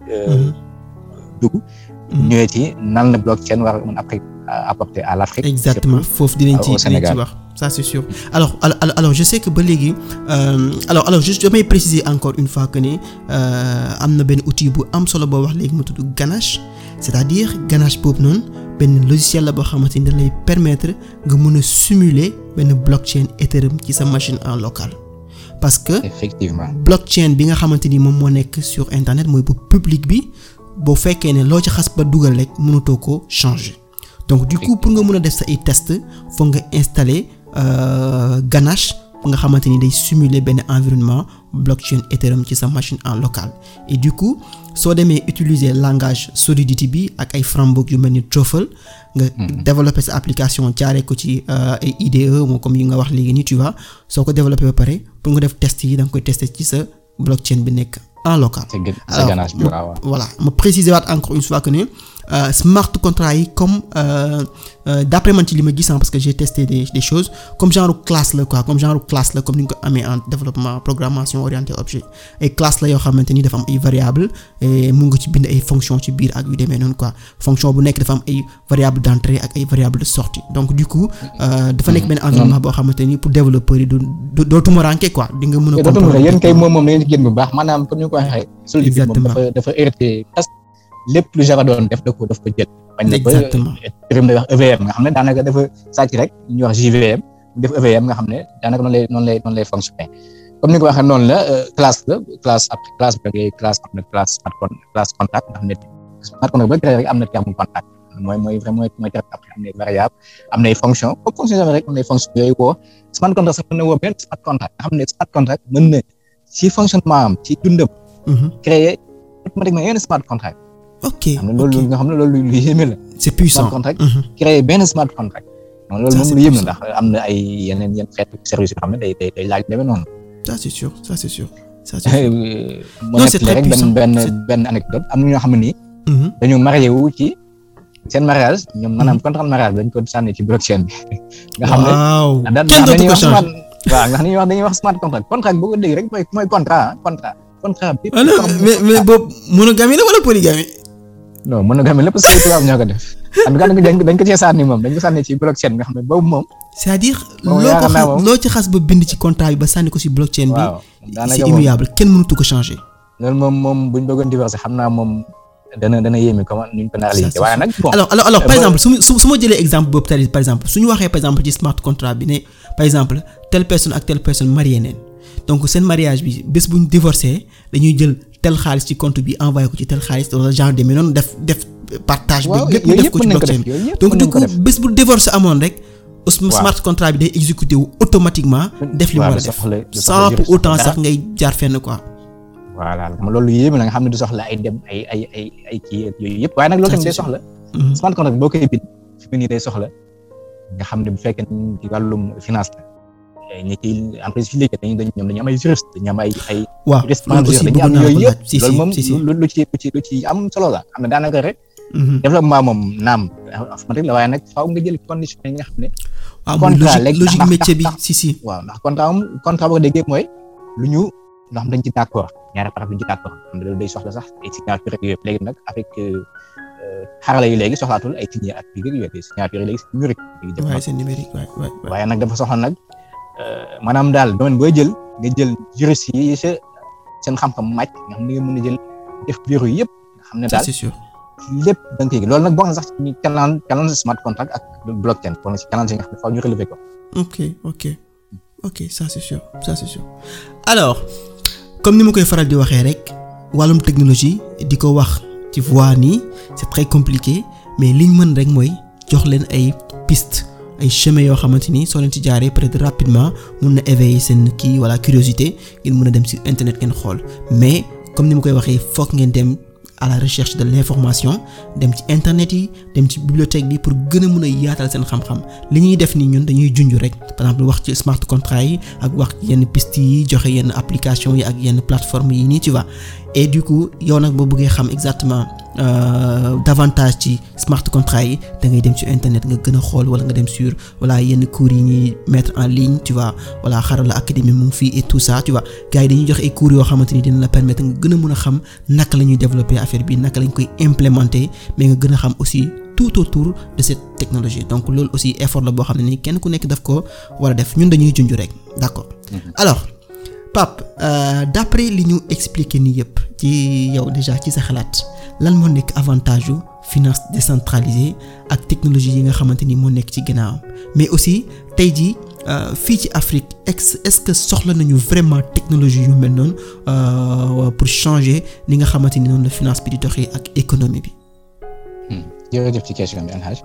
dugg. ñëwee ci nan la blockchain war a mën après apporter à l'Afrique. exactement foofu dinañ ci dinañ ci wax ça c'est sûr alors alors alors je sais que ba léegi alors alors juste damay préciser encore une fois que ni am na benn outil bu am solo boo wax léegi mu tudd Ganache c'est-à-dire Ganache boobu noonu benn logiciel la boo xamante ni da lay permettre nga mën a simuler benn blockchain Ethereum ci sa machine en local parce que effectivement blockchain bi nga xamante ni moom moo nekk sur internet mooy bu public bi boo fekkee ne loo ci xas ba dugal rek mënatoo ko changer donc du coup pour nga mën a def sa ay test foog nga installer Ganache nga xamante ni day simuler benn environnement blockchain Ethereum ci sa machine en local et du coup soo demee utiliser langage Solidity bi ak ay framework yu mel ni Truffle nga développer sa application jaaree ko ci ay IDE moo comme yi nga wax léegi nii tu vois soo ko développer ba pare pour nga def test yi da nga koy tester ci sa blockchain bi nekk en local. alors voilà ma préciser waat encore une fois que ne smart contract yi comme d'après man ci li ma gis parce que j'ai testé des des choses comme genre classe la quoi comme genre classe la comme ni nga ko amee en développement programmation orientée objet ay classe la yoo xamante ni dafa am ay variables et mun nga ci bind ay fonctions ci biir ak yu demee noonu quoi fonction bu nekk dafa am ay variables d'entrée ak ay variables de sortie donc du coup dafa nekk benn environnement boo xamante ni pour développeurs yi du doo tumuranke quoi di nga mën a comprendre yéen kay moom moom da ngeen ci génn bu baax maanaam comme ni ko waxee Solidity moom dafa dafa hérité lépp lu Java doon def da ko daf ko jël. exactement bañ na ba Ethereum day wax EVM nga xam ne daanaka dafa sàcc rek ñuy wax JVM def EVM nga xam ne daanaka noonu lay noonu lay noonu lay fonctionner comme ni ko waxee noonu la classe la classe après classe bi ngay classe am na classe smart con classe contact nga xam ne smart contact ba créé rek am na terme contact mooy mooy vraiment mooy terme après am na variable am na ay fonction comme fonction Java rek am na ay fonction yooyu woo smart contract sax mën na woo benn smart contract nga xam ne smart contract mën na ci fonctionnement am ci dundam. créer automatiquement yenn smart contract. ok xam ne loolu nga xam ne loolu lu yéeme la. c'est puissant smart contract créer benn smart contract. donc loolu moom lu yéeme la ndax am na ay yeneen yenn xeetu service yoo xam ne day day day laaj demee noonu. ça c'est sûr ça c'est sûr. ça c'est sûr non c'est très puissant benn benn benn anecdote am na ñoo xam ne nii. dañoo marié wu ci seen mariage ñoom maanaam contrat mariage dañ ko sànni ci blockchain bi. nga xam ne waaw da kenn dootu ko changer waaw nga xam ne dañuy wax smart contract contract boo ko dégg rek mooy mooy contrat contrat. contrat bi mais mais boobu monogamie la wala polygamie. non monogamie la parce que tubaab ñoo ko def en tout cas dañ ko cee sànni moom dañ ko sànni ci blockchain nga xam ne boobu moom. c'est-à-dire loo ko xas loo ci xas ba bind ci contrat bi ba sànni ko ci blockchain bi. waaw c'est immuable kenn mënatu ko changer. loolu moom moom buñ bëggoon divorcer xam naa moom dana dana yéeme comment nuñ ko nar a waaye nag bon. alors alors alors par exemple su ma su ma jëlee exemple boobu tey par exemple su ñu waxee par exemple ci smart contract bi ne par exemple telle personne ak telle personne marié neen donc seen mariage bi bés bu ñu divorcé dañuy jël tel xaalis ci compte bi envoyé ko ci tel xaalis wala genre demee noonu def def partage bi lépp ñu def ko ci blockchain bi donc du coup bés bu divorce amoon rek smart contract bi day exécuté wu automatiquement def li mu war a def sans pour autant sax ngay jaar fenn quoi voilà xam loolu yéeme la nga xam ne du soxla ay dem ay ay ay ay kii yooyu yëpp waaye nag loolu tamit day soxla smart contract boo koy bind fi mu nii day soxla nga xam ne bu fekkee ci wàllum finance la ñi ci entreprise fi liggéey dañu dañ ñoom dañu am ay juriste dañu am ay ay waaw juriste loolu aussi dañu am bëgg naa yooyu ko laaj yëpp si loolu moom si si lu lu ci lu ci lu ci am solo la xam ne daanaka rek développement moom naam informatique la waaye nag faaw nga jël condition yi nga xam ne waaw mooy contrat logique léegi logique ndax- métier bi ndax- si si waaw ndax contrat am contrat boo ko déggee mooy lu ñu loo xam dañ ci d'accord ñaari parties duñ ci d'accord xam ne loolu day soxla sax ay signature ak yooyu yëpp léegi nag avec xarala yi léegi soxlaatul ay signé ak yooyu yooyu des signature yi léegi c'est numérique léegi jëm waaye c'est numérique waay waay waay waaye nag dafa soxla nag maanaam daal domaine booy jël nga jël juriste yi sa seen xam-xam màcc nga xam ne nga mën a jël def bureau yi yëpp nga xam ne ça daal c'est sûr lépp da nga koy loolu nag bokk na sax ci ñu canal canal smart contract ak blockchain bokk na ci canal yi nga xam ne faaw ñu relever ko ok ok ok ça c'est sûr ça c'est sûr alors comme ni ma koy faral di waxee rek wàllum technologie di ko wax ci voix nii c'est très compliqué mais liñ mën rek mooy jox leen ay pistes ay chemins yoo xamante ni soo leen ci jaaree peut-être rapidement mun na éveiller seen kii wala curiosité ngeen mën a dem sur internet ngeen xool mais comme ni ma koy waxee fokk ngeen dem à la recherche de l'information dem ci internet yi dem ci bibliothèque bi pour gën a mën a yaatal seen xam-xam li ñuy def nii ñun dañuy junj rek par exemple wax ci smart contract yi ak wax ci yenn pistes yi joxe yenn application yi ak yenn plateforme yi nii tu vois et du coup yow nag boo bëggee xam exactement euh, davantage ci smart contract yi da ngay dem sur internet nga gën a xool wala nga dem sur voilà yenn cours yi ñuy mettre en ligne tu vois voilà Xarala académie mu ngi fii et tout ça tu vois gars yi dañuy joxe ay cours yoo xamante ni dina la permettre nga gën a mën a xam naka la ñuy développer affaire bi naka lañ koy implémenter mais nga gën a xam aussi tout autour de cette technologie donc loolu aussi effort la boo xam ne ni kenn ku nekk daf ko war a def ñun dañuy junj rek d'accord alors Pape d'après li ñu expliqué nii yëpp ci yow déjà ci sa xalaat lan moo nekk avantage yu finance décentralisée ak technologie yi nga xamante ni moo nekk ci ginnaawam mais aussi tey jii fii ci Afrique est-ce que soxla nañu vraiment technologie yu mel noonu pour changer ni nga xamante ni noonu la finance bi di doxee ak économie bi. jërëjëf ci question bi El Hadj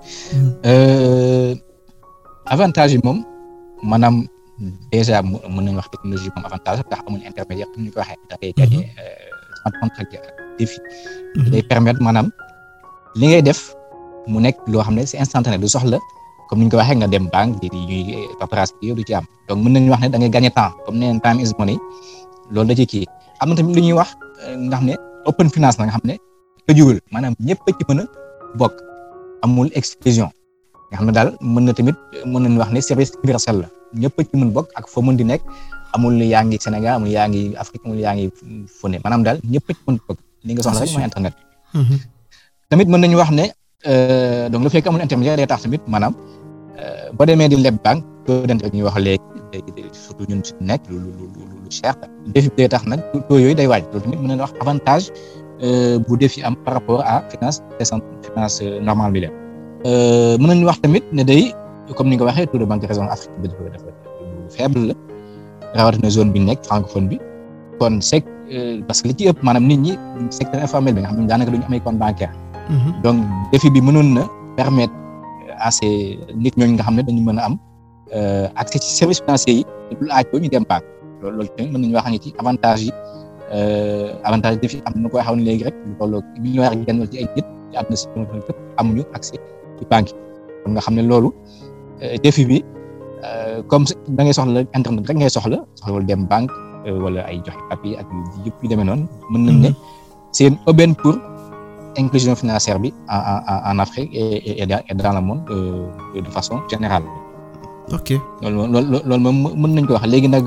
avantage yi moom maanaam déjà mën nañu wax technologie moom avantage ndax amul intermédiaire comme ni ko waxee da ngay gagné smart contract ak défi day permettre maanaam li ngay def mu nekk loo xam ne c'est instantané du soxla comme ni ñu ko waxee nga dem banque di ñuy paperasse bi du ci am donc mën nañu wax ne da ngay gagné temps comme nee time is money loolu da ci kii am na tamit lu ñuy wax nga xam ne open finance la nga xam ne tëjuwul maanaam ñëpp ci mën a bokk amul exclusion nga xam ne daal mën na tamit mën nañu wax ne service universel la ñëpp ci mën bokk ak foo mën di nekk amul yaa ngi Sénégal amul yaa ngi Afrique amul yaa ngi fu ne maanaam daal ñëpp ci mën bokk li nga soxla rek mooy internet tamit mën nañu wax ne donc le fait que amul intermédiaire day tax tamit maanaam boo demee di leb banque taux d'intérêt ñuy wax léegi surtout ñun suñu nekk lu lu lu cher défi day tax nag taux yooyu day waaj loolu tamit mën nañu wax avantage bu défi am par rapport à finance décent finance normale bi la mën nañu wax tamit ne day comme ni nga waxee taux de banque de raison Afrique bi dafa dafa faible la rawatina zone bi nekk francophone bi kon c'est parce que li ci ëpp maanaam nit ñi secteur informel bi nga xam ne daanaka duñu amee compte bancaire donc défi bi mënoon na permettre à ces nit ñooñu nga xam ne dañu mën a am accès ci services financiers yi du laaj ñu dem banque loolu loolu tamit mën nañu wax ci avantage yi avantage défi am na koy xaw ne léegi rek lu tolloo millions ak genn ci ay nit ci àdduna si képp amuñu accès ci banque yi kon nga xam ne loolu défi bi comme da ngay soxla internet rek ngay soxla soxlawul dem banque wala ay joxe papier ak yëpp yu demee noonu mën nañ ne c'est une aubaine pour inclusion financière bi en en en Afrique et et dans le monde de façon générale. ok loolu moom loolu loolu moom mën nañ ko wax léegi nag.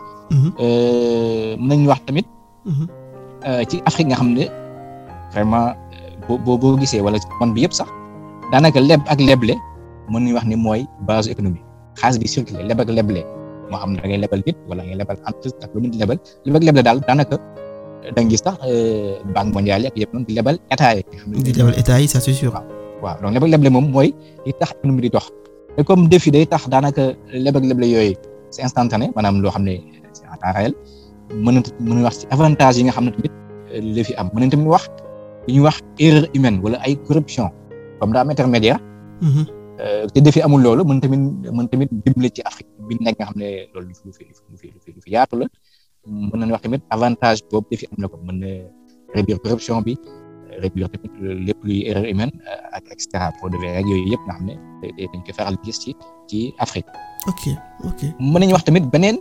mën nañu wax tamit. ci Afrique nga xam ne vraiment boo boo gisee wala man bi yëpp sax daanaka leb ak leble mën nañu wax ni mooy base économique xaalis bi circulé leb ak leble moo xam ne da ngay lebal nit wala ngay lebal entreprise ak lu mu di lebal leb ak leble daal daanaka. da nga gis sax banque mondiale yi ak yëpp noonu di lebal état yi. di lebal état yi ça c'est sûr. waaw donc lebal leble moom mooy li tax économie di dox te comme défi day tax daanaka lebal leble yooyu c'est instantané maanaam loo xam ne c'est en temps réel mën na mën na wax ci avantage yi nga xam ne tamit li fi am mën nañ tamit wax li ñuy wax erreur humaine wala ay corruption comme daa am intermédiaire. te défi amul loolu mën tamit mën tamit dimbali ci Afrique bi nekk nga xam ne loolu lu fi lu fi lu fi yaatu la. mën nañu wax tamit avantage boobu dafi am na ko mën na réduire corruption bi réduire tamit lépp luy erreur humaine ak et cetera pour de rek yooyu yëpp nga xam ne dañ koy faral gis ci ci Afrique. ok ok mën nañu wax tamit beneen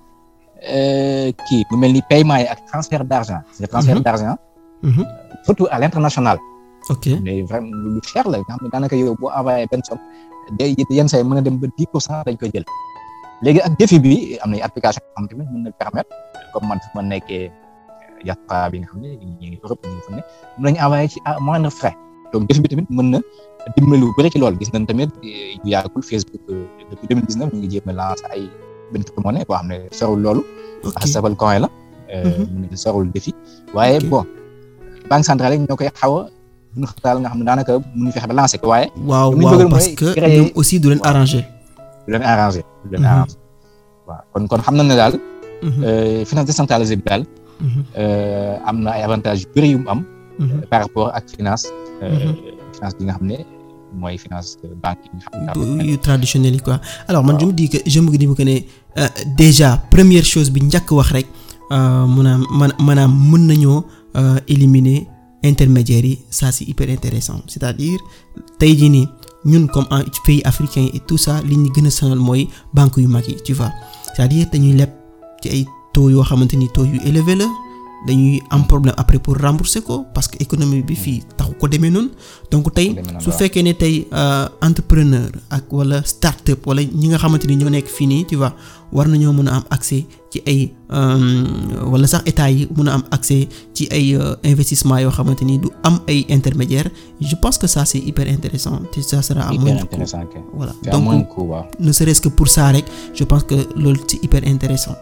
kii bu mel ni paiement yi ak transfert d'argent. c'est transfert d'argent. surtout à l'international. ok mais vraiment lu cher la nga xam ne daanaka yow boo envoyé benn somme day yenn saa yi mën a dem ba dix pour cent dañ koy jël. léegi ak défi bi am na application yoo xam tamit mën na permettre comme man fu ma nekkee diaspora bi nga xam ne ñu ngi Europe ñu ngi fu ne mën nañu envoyer ci à moindre frais donc défi bi tamit mën na dimbali lu bëri ci loolu gis nañ tamit yu yàggul Facebook depuis 2019 ñu ngi jéem a lancer ay benn monnaie boo xam ne sorul loolu. ok ak sabal coin la. mën na sorul défi waaye bon banque centrale yi ñoo koy xaw a ñu xatal nga xam ne daanaka mënuñu fexe ba lancer ko waaye. waaw li ñu waaw bëgg parce mooy que créer- ñoom aussi du leen arranger. du leen arrangé du leen Mhm. arrangé waaw kon kon xam nañ ne daal. Mhm, euh, finance décentralisée bi daal mhm, euh, am na ay avantages yu bëri yu mu am mhm. par rapport ak finance euh, Mhm. finance bi nga xam ne mooy finance banque yi nga xam ne daal yu traditionnel yi quoi alors man je me dis que je me dis que ne euh, déjà première chose bi njëkk wax rek euh, maanaam man maanaam mën nañoo euh, éliminer intermédiaires yi ça c'est hyper intéressant c'est-à-dire tey jii nii ñun comme en pays africain et tout ça li ñu gën a sonal mooy banques yu mag yi tu vois c'est-à-dire dañuy leb ci ay taux yoo xamante ni taux yu élevé la dañuy am problème après pour rembourser ko parce que économie bi fii taxu ko demee noonu donc tey demee noonu, su waaw. fekkee ne tey euh, entrepreneur ak wala start-up wala ñi nga xamante ni ñoo nekk fii nii tu vois war nañoo mën a am accès ci ay euh, wala sax état yi mën a am accès ci ay euh, investissement yoo xamante ni du am ay intermédiaires je pense que ça c'est hyper intéressant te ça sera à hyper moindre coût intéressant kay voilà c'est à donc moindre coût waaw ne serait-ce que pour ça rek je pense que loolu c'est hyper intéressant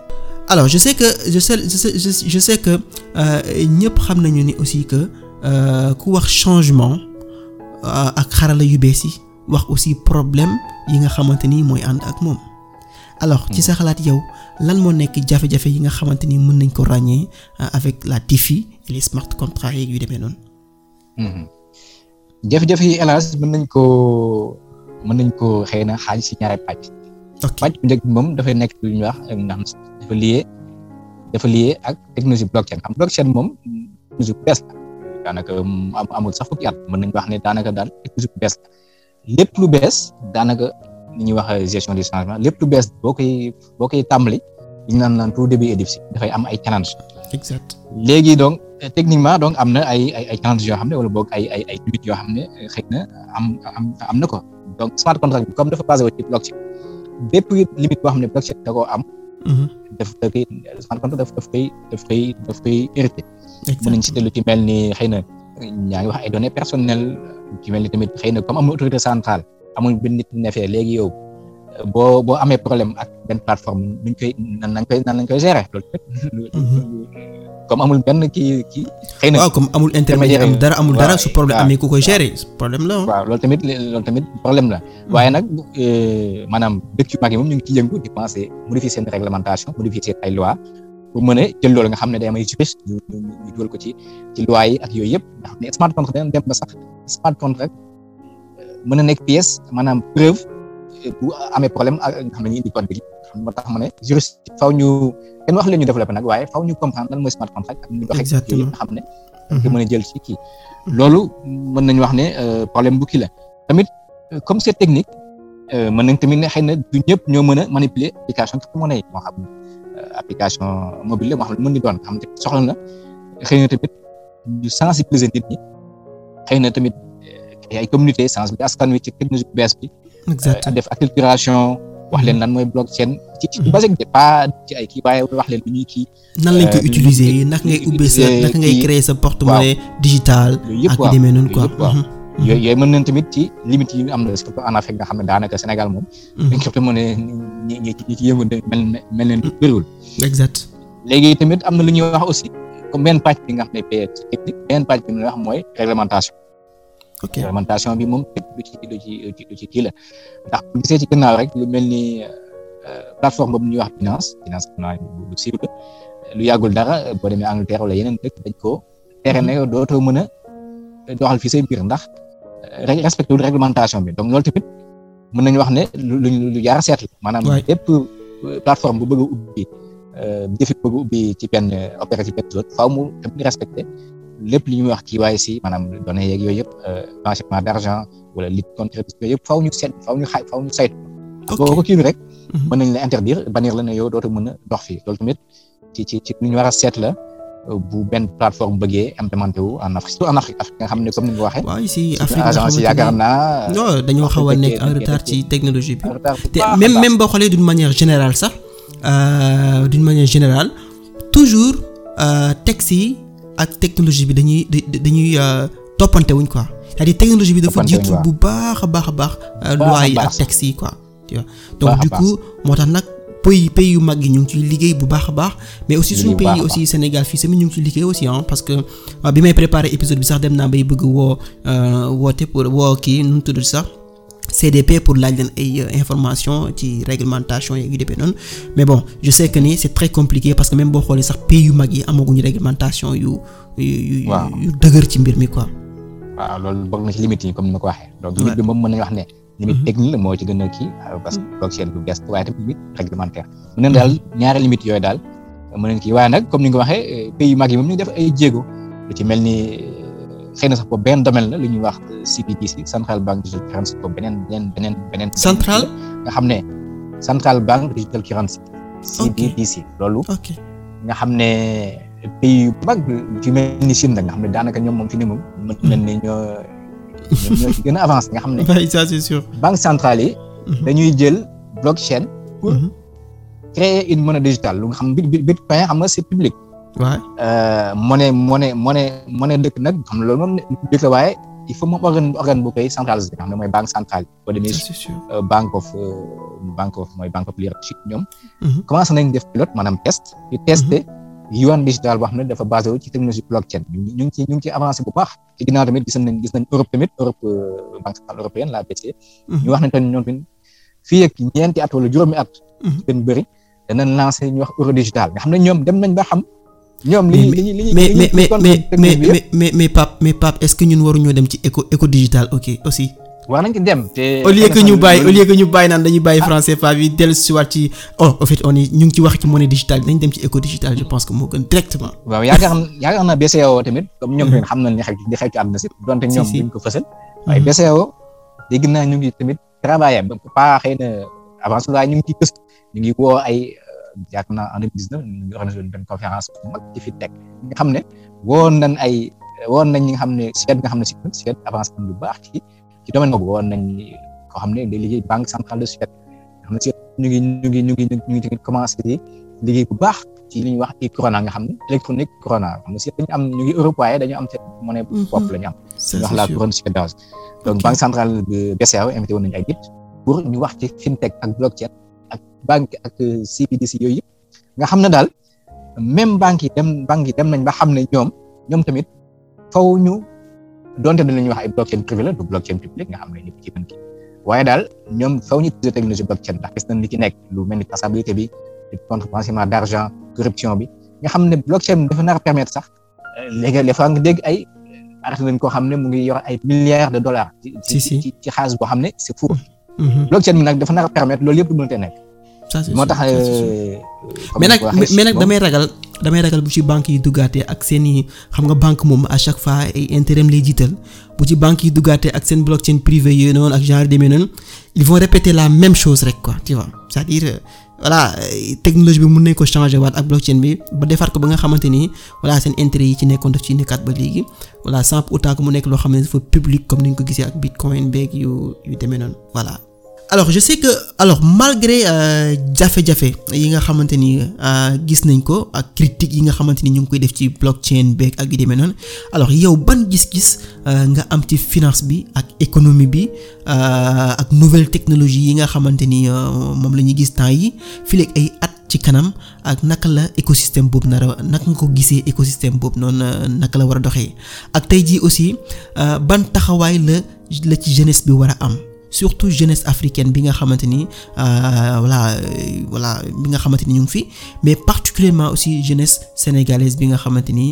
alors je sais que je sais je sais je sais que ñëpp xam nañu ni aussi que ku wax changement ak xarala yu bees yi wax aussi problème yi nga xamante ni mooy ànd ak moom alors ci sa xalaat yow lan moo nekk jafe-jafe yi nga xamante ni mën nañ ko ràññee avec la DeFi et les smart contracts yeeg yu demee noonu. jafe-jafe yi hélas mën nañ koo mën nañ koo xëy na xaaj si ñaari pàcc. ok pàcc bu njëkk bi moom dafay nekk lu ñuy wax nga xam dafa lié dafa lié ak technologie blockchain xam blockchain moom technologie bu bees la daanaka amul sax fukki at mën nañ wax ne daanaka daal technologie bu bees la lépp lu bees daanaka li ñuy wax gestion du changement lépp lu bees boo koy boo koy tàmbali li ñu naan naan tout début est difficile dafay am ay challenge exact léegi donc techniquement donc am na ay ay ay challenge yoo xam ne wala boog ay ay ay limites yoo xam ne xëy na am am am na ko donc smart contract bi comme dafa basé wu ci blockchain bépp limite boo xam ne blockchain da koo am. daf da koy smart contract daf daf koy daf koy daf koy hérité. mën nañ citer lu ci mel ni xëy na ñaa ngi wax ay données personnelles lu ci mel ni tamit xëy na comme amul autorité centrale amul benn nit ne fee léegi yow boo boo amee problème ak benn plateforme nuñ koy nan lañ koy nan lañ koy gérer loolu comme amul benn kii kii. xëy na waaw comme amul intermédiaire am dara amul dara su problème amee ku koy gérer problème la waaw loolu tamit loolu tamit problème la. waaye nag maanaam dëkk yu mag yi moom ñu ngi ciy yëngu di penser modifier seen réglementation modifier seen ay loi pour mën a jël loolu nga xam ne day am ay juriste ñu ñu dugal ko ci ci loi yi ak yooyu yëpp nga xam ne smart contract dañu dem ba sax smart contract mën a nekk pièce maanaam preuve bu amee problème ak nga xam ne ñu indi code bi xam moo tax ma ne juriste faw ñu kenn wax leen ñu développé nag waaye faw ñu comprendre lan mooy smart contract ak ñu doxee yooyu nga xam ne nga mën a jël ci kii loolu mën nañu wax ne problème bu kii la tamit comme c'est technique mën nañ tamit ne xëy na du ñëpp ñoo mën a manipuler application crypto-monnaie yi moo xam application mobile la moo xam ne mën di doon xam ne soxla na xëy na tamit ñu sensibiliser nit ñi xëy na tamit ay communauté sensibiliser askan wi ci technologie bu bees bi def acculturation wax leen lan mooy blockchain ci ci basique de pas ci ay kii waaye wax leen lu ñuy kii nan lañ koy utiliser naka ngay ubbee sa naka ngay créer sa porte-monnaie digital ak yu demee noonu quoi yooyu yooyu mën nañ tamit ci limites yi am na surtout en Afrique nga xam ne daanaka Sénégal moom dañ ko mën a ñi ñi ñi ci yëngu mel mel leen bëriwul exact léegi tamit am na lu ñuy wax aussi comme benn pàcc bi nga xam ne pay technique benn pàcc bi nga wax mooy réglementation ok réglementation bi moom du ci du ci du ci kii la ndax bu gisee ci gannaaw rek lu mel ni plateforme boobu ñuy wax finance finance naa lu siiw la lu yàggul dara boo demee Angleterre wala yeneen dëkk dañ ko tere ne dootoo mën a doxal fii say mbir ndax respecté wul réglementation bi donc loolu tamit mën nañu wax ne lu lu jaar seet la maanaam bépp plateforme bu bëgg a ubbi jëfi bëgg a ubbi ci benn opérative benn zone faaw mu tamit respecté lépp li ñuy wax KYC maanaam données yeeg yooyu yëpp blanchiment d'argent wala lutte contre yooyu yëpp faaw ñu seet faaw ñu xay faaw ñu saytu boo ko kii rek mën nañ la interdire bannir la ne yow dootu mën a dox fii loolu tamit ci ci ci lu ñu war a seet la bu benn plateforme bëggee implémenté wu en Afrique surtout en Afrique Afrique nga xam ne comme ni nga ko waxee. waaw ici Afrique agence yi yaakaar naa. non dañoo xaw a nekk en retard ci technologie bi. te même même boo xoolee d'une manière générale sax d'une manière générale toujours texte yi ak technologie bi dañuy dañuy toppante wuñ quoi c'est-à-dire technologie bi dafa jiitu bu baax a baax a baax. loi yi ak texte yi quoi. tu vois donc du coup moo tax nag. pays pays yu mag yi ñu ngi ciy liggéey bu baax a baax mais aussi suñu pays aussi Sénégal fii tamit ñu ngi ciy liggéey aussi ah parce que bi may préparer épisode bi sax dem naa bay bëgg woo woote pour woo kii nu mu tudd sax CDP pour laaj leen ay information ci réglementation yeeg yu demee noonu mais bon je sais que ni c'est très compliqué parce que même boo xoolee sax pays yu mag yi amaguñu réglementation yu yu yu dëgër ci mbir mi quoi. waaw loolu bokk na ci limite yi comme ni ma ko waxee. donc limite bi moom mën nañu wax ne. limite technique la moo ci gën a kii parce que blockchain bu bees waaye tamit limite réglementaire mën nañ daal ñaari limite yooyu daal mën nañ kii waaye nag comme ni nga ko waxee pays yu mag yi moom ñu def ay jéego lu ci mel ni xëy na sax boobu benn domaine la lu ñuy wax CBDC Central Bank Digital Currency boobu beneen beneen beneen beneen central nga xam ne Central Bank Digital Currency CBDC loolu nga xam ne pays yu mag lu ci mel ni Chine nag nga xam ne daanaka ñoom moom fi ni moom mën nañ ne ñoo ñoom ñoo ci gën a avancé nga xam ne. oui ça c'est sûr. banque centrale yi. dañuy jël blockchain. pour créer une monnaie digitale lu nga xam ne bitcoin xam nga c'est public. waaw. monnaie monnaie monnaie monnaie dëkk nag xam nga loolu moom public la waaye il faut moom organe organe bu koy centralisé nga xam ne mooy banque centrale boo demee banque of banque of mooy banque of leadership ñoom commencé nañ def pilote maanaam test di testé yuan digital boo xam ne dafa basé wu ci technologie blockchain ñu ngi ci ñu ngi ci avancé bu baax ci ginnaaw tamit gis nañ gis nañ Europe tamit Europe banque centrale européenne la BCE ñu wax nañ tamit ñoom tamit fii ak ñeenti at wala juróomi at gën bëri danañ lancé ñu wax euro digital nga xam ne ñoom dem nañ ba xam ñoom li li li mais mais mais mais mais mais mais Pape mais Pape est-ce que ñun waruñoo dem ci éco éco digital ok aussi. war nañ ci dem te. au lieu que ñu bàyyi au lieu que ñu bàyyi naan dañuy bàyyi franc CFA bi dellu si waat ci oh en fait on est ñu ngi ci wax ci monnaie digitale dañ dem ci éco digital je pense que moo gën directement. waaw yaakaar yaakaar naa BCEAO tamit comme ñoom tamit xam nañ li xew li xew ci àdduna si donte ñoom duñ ko fësal. waaye BCEAO dégg naa ñu ngi tamit travailler ba pas xëy na avance waaye ñu ngi ciy gëstu ñu ngi woo ay. yaakaar naa en 2019 ñu ngi organisé benn conférence bu mag ci FinTech nga xam ne woon nañ ay woon nañ ñi nga xam ne Suède nga xam ne Suède avancé nañ lu baax ci ci domaine boobu woon nañ koo xam ne day liggéey banque centrale de Suède nga xam ne Suède ñu ngi ñu ngi ñu ngi ñu ngi tamit commencé liggéey bu baax ci li ñuy wax i corona nga xam ne électronique corona xam ne Suède dañu am ñu ngi Europe waaye dañu am seen monnaie bopp la ñu am ñu wax la couronne suédoise donc banque centrale de BCEAO invité woon nañu ay nit pour ñu wax ci FinTech ak blockchain ak banque ak CBDC yooyu yëpp nga xam ne daal même banque yi dem banque yi dem nañ ba xam ne ñoom ñoom tamit faw ñu donte dañ lañuy wax ay blockchain privé la du blockchain public nga xam ne ñëpp ci mën ki waaye daal ñoom faw ñu utiliser technologie blockchain ndax gis nañ li ci nekk lu mel ni traçabilité bi contre blanchiment d'argent corruption bi nga xam ne blockchain dafa nar a permettre sax léegi les fois nga dégg ay arrêté nañ koo xam ne mu ngi yor ay milliards de dollars ci ci ci xaalis boo xam ne c'est fou blockchain bi nag dafa nar a permettre loolu yëpp du mënte nekk moo tax mais nag mais nag damay ragal damay ragal bu ci banque yi duggaatee ak seen i xam nga banque moom à chaque fois ay intérêt lay jiital bu ci banque yi duggaatee ak seen blockchain privé yooyu noonu ak genre demee noonu ils vont répéter la même chose rek quoi tu vois c'est-à-dire voilà technologie bi mën nañ ko changer waat ak blockchain bi ba defar ko ba nga xamante ni voilà seen intérêt yi ci nekkoon daf ci nekkaat ba léegi voilà sans pour autant que mu nekk loo xam ne dafa public comme ni ñu ko gisee ak bitcoin beeg yu yu demee noonu voilà. alors je sais que alors malgré jafe-jafe yi nga xamante ni gis nañ ko ak critiques yi nga xamante ni ñu ngi koy def ci blockchain beeg ak yu demee noonu alors yow ban gis-gis nga am ci finance bi ak économie bi ak nouvelle technologie yi nga xamante ni moom la ñuy gis temps yi fii ay at ci kanam ak naka la écosystème boobu nar a naka nga ko gisee écosystème boobu noonu naka la war a doxee ak tey jii aussi ban taxawaay la la ci jeunesse bi war a am. surtout jeunesse africaine bi nga xamante ni voilà voilà bi nga xamante ni ñu ngi fi mais particulièrement aussi jeunesse sénégalaise bi nga xamante ni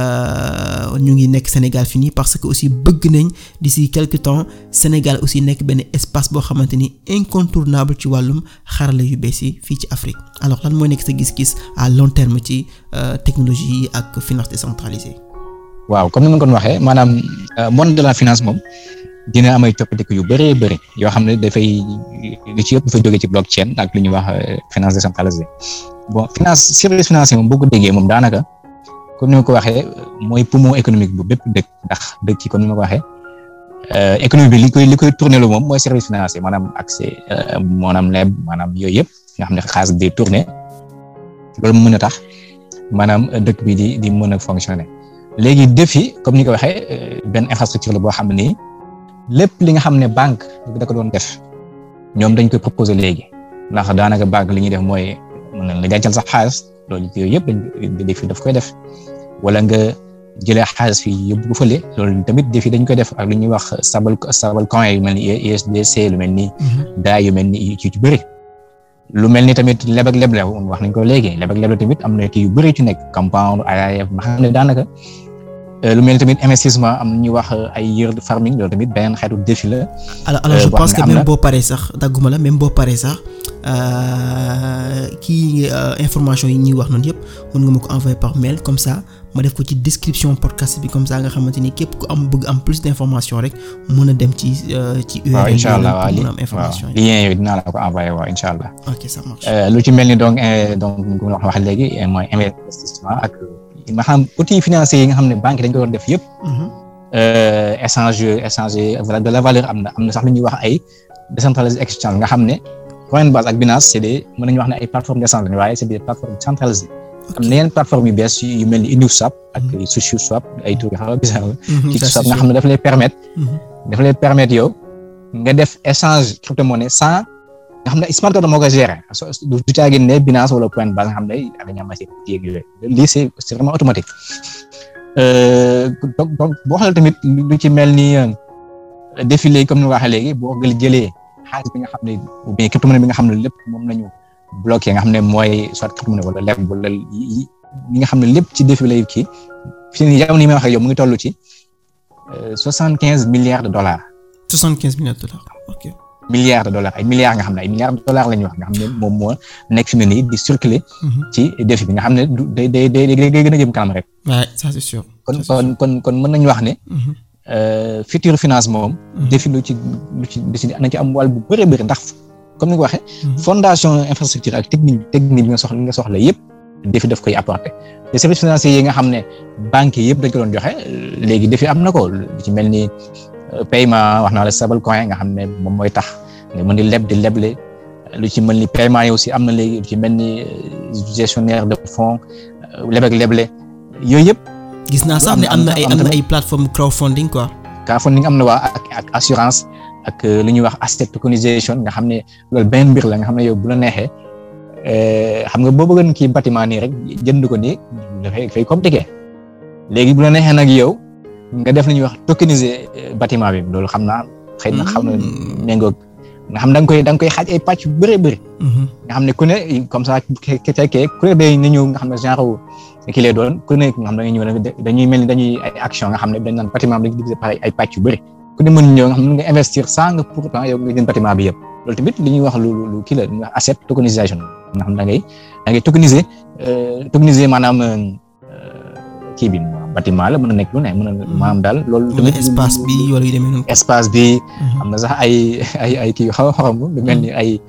ñu ngi nekk Sénégal fi nii parce que aussi bëgg nañ d'ici quelque temps Sénégal aussi nekk benn espace boo xamante ni incontournable ci wàllum xarala yu bees yi fii ci Afrique alors lan mooy nekk sa gis-gis à long terme ci technologie yi ak finance décentralisée. waaw comme ni ma ko waxee maanaam monde de la finance moom. dina am ay coppiteeku yu bëree bëri yoo xam ne dafay li ci yëpp dafa jóge ci blockchain ak lu ñuy wax finance décentralisée bon finance service financier moom boo ko déggee moom daanaka comme ni ma ko waxee mooy poumon économique bu bépp dëkk ndax dëkk ci comme ni ma ko waxee économie bi li koy li koy tourner lu moom mooy service financier maanaam accès maanaam leb maanaam yooyu yëpp nga xam ne xaalis day tourner loolu mu mën a tax maanaam dëkk bi di di mën a fonctionner léegi défi comme ni ko waxee benn infrastructure la boo xam ne lépp li nga xam ne banque da ko doon def ñoom dañ koy proposer léegi ndax daanaka banque li ñuy def mooy mën na la dencal sax xaalis loolu yooyu yëpp dañ defi daf koy def wala nga jëlee xaalis fi yóbbu ko fële loolu tamit defi dañ koy def ak lu ñuy wax stable stable coin yu mel ni USDC lu mel ni DAI yu mel ni ci ci bëri lu mel ni tamit leb ak leble wax nañ ko léegi leb ak leble tamit am na kii yu bëri ci nekk compound AIF nga xam ne daanaka lu mel ni tamit investissement am na ñuy wax ay yield farming loolu tamit beneen xeetu défi la. alors alors je pense que même boo paree sax dagguma la même boo paree sax kii information yi ñuy wax noonu yëpp mën nga ma ko envoyer par mail comme ça ma def ko ci description podcast bi comme ça nga xamante ni képp ku am bëgg am plus d'information rek mën a dem ci ci. waaw incha allah waaw mën a am information yi. lien yooyu dinaa la ko envoyer waaw incha allah. ok ça marche. lu ci mel ni donc donc ñu ko wax léegi mooy investissement ak. ma xam outils financiers yi nga xam ne banque dañ ko doon def yëpp. échange échange de la valeur am na am na sax lu ñuy wax ay décentralisé exchange nga xam ne Coinbase ak Binance c'est des mën nañu wax ne ay plateformes d'échange lañu waaye c'est des plateformes centralisées. am na yeneen plateforme yu bees yu mel ni InnoSwap ak SushiSwap ay tur yu xaw a bizarre la SushiSwap nga xam ne dafa lay permettre dafa lay permettre yow nga def échange crypto-monnaie sans nga xam ne smart contract moo koy gérer du caagin ne Binance wala Coinbase nga xam ne dañu am ay yeeg yooyu lii c'est c'est vraiment automatique donc boo xoolee tamit lu ci mel ni défilé comme ni nga waxee léegi boo jëlee xaalis bi nga xam ne ou bien crypto-monnaie bi nga xam ne lépp moom lañu bloqué nga xam ne mooy soit crypto-monnaie wala leb wala yi nga xam ne lépp ci défilé yi kii fi ni jamono yi may wax ak yow mu ngi toll ci soixante quinze milliards de dollars. soixante quinze milliards de dollars ok. milliards de dollars ay milliards nga xam ne ay milliards de dollars la ñuy wax nga xam ne moom moo nekk fi mu ne nii di circuler. ci défi bi nga xam ne du day day day day gën a jëm kanam rek. waaw ça c'est sûr. kon kon kon kon mën nañu wax ne. futur finance moom. défi lu ci lu ci lu ci na ci am wàll bu bëree bëri ndax comme ni nga waxee. fondation infrastructure ak technique technique bi nga soxla nga soxla yëpp. défi daf koy apporter te services financiers yi nga xam ne banques yi yëpp dañ ko doon joxe léegi défi am na ko lu ci mel ni paiement wax naa la stablecoin nga xam ne moom mooy tax nga mën di leb di leble lu ci mel ni paiement yi aussi am na léegi lu ci mel ni gestionnaire de fonds leb ak leble yooyu yëpp. gis naa sax ne am na ay am na ay plateforme crowdfunding quoi. crowdfunding am na waa ak ak assurance ak lu ñuy wax asset tokenisation nga xam ne loolu benn mbir la nga xam ne yow bu la neexee. xam nga boo bëggoon kii bâtiment nii rek jënd ko nii dafay dafay compliqué léegi bu la neexee nag yow nga def li ñuy wax tokeniser bâtiment bi loolu xam naa xëy na xam na méngoog nga xam da nga koy da nga koy xaaj ay pàcc yu bëree bëri. nga xam ne ku ne comme ça ke fekkee ku ne day na ñëw nga xam ne genre ki lay doon ku ne nga xam ne dañuy ñëw dañuy mel ni dañuy ay action nga xam ne dañ naan bâtiment bi dañuy diviser par ay pàcc yu bëri ku ne mën ñëw nga xam ne nga investir sans nga pourtant yow nga jënd bâtiment bi yëpp loolu tamit li ñuy wax lu lu kii la li ñuy wax asset tokenisation nga xam da ngay da ngay tokeniser tokeniser maanaam kii bi bâtiment la mën na nekk lu ne mën na maanaam daal loolu tamit espace bi wala yu demee noonu espace bi am na sax ay ay ay kii yu xaw a xorom lu mel ni ay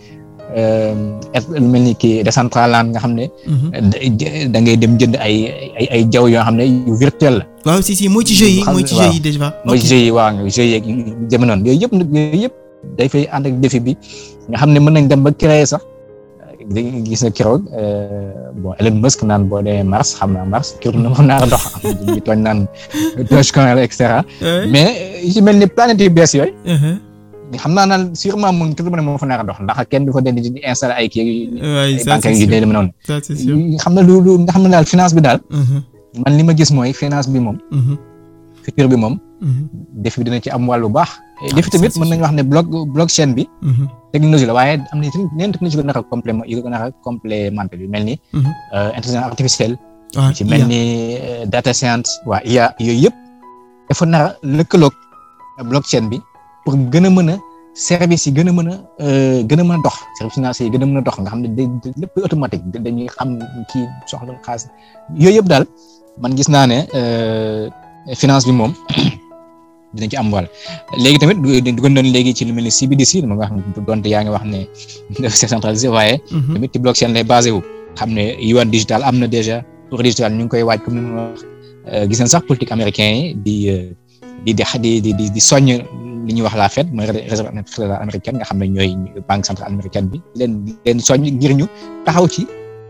lu mel ni kii Decentraland nga xam ne da ngay dem jënd ay ay ay jaww yoo xam ne yu virtuel la waaw si si mooy ci jeu yi mooy ci jeu yi déjà mooy ci jeu yi waaw jeu yeeg jëme noonu yooyu yëpp yooyu yëpp day fay ànd ak défi bi nga xam ne mën nañ dem ba créer sax gis na keroog bon Elon Musk naan boo demee Mars xam naa Mars kii na moom naa dox am ñu tooñ naan Dogecoin et cetera mais yu ci mel ni planète yu bees yooyu xam naa naan sûrement moom kii ne moo fa nar a dox ndax kenn du fa den di installer ay kii ay banques yu dee demee noonu xam na lu lu nga xam ne daal finance bi daal man li ma gis mooy finance bi moom futur bi moom défi bi dina ci am wàll bu baax défi tamit mën nañu wax ne block blockchain bi technologie la waaye am na yeneen technologie yu ko naka complément yu ko naka complémenté bi mel ni intelligence artificielle ci mel ni data science waa IA yooyu yëpp dafa nar a lëkkaloog blockchain bi pour gën a mën a service yi gën a mën a gën a mën a dox service financier yi gën a mën a dox nga xam ne day lépp automatique dañuy xam kii soxla xaalis yooyu yëpp daal man gis naa ne finance bi moom dina ci am wàll léegi tamit du gën doon léegi ci lu mel ni CBDC dama wax donte yaa ngi wax ne c'est centralisé waaye tamit ci blockchain lay basé wu xam ne yuan digital am na déjà pour digital ñu ngi koy waaj comme ni ma wax gis nañ sax politique américain yi di di di di di di soññ li ñuy wax la Fed mooy réserve fédérale américaine nga xam ne ñooy banque centrale américaine bi leen leen soññ ngir ñu taxaw ci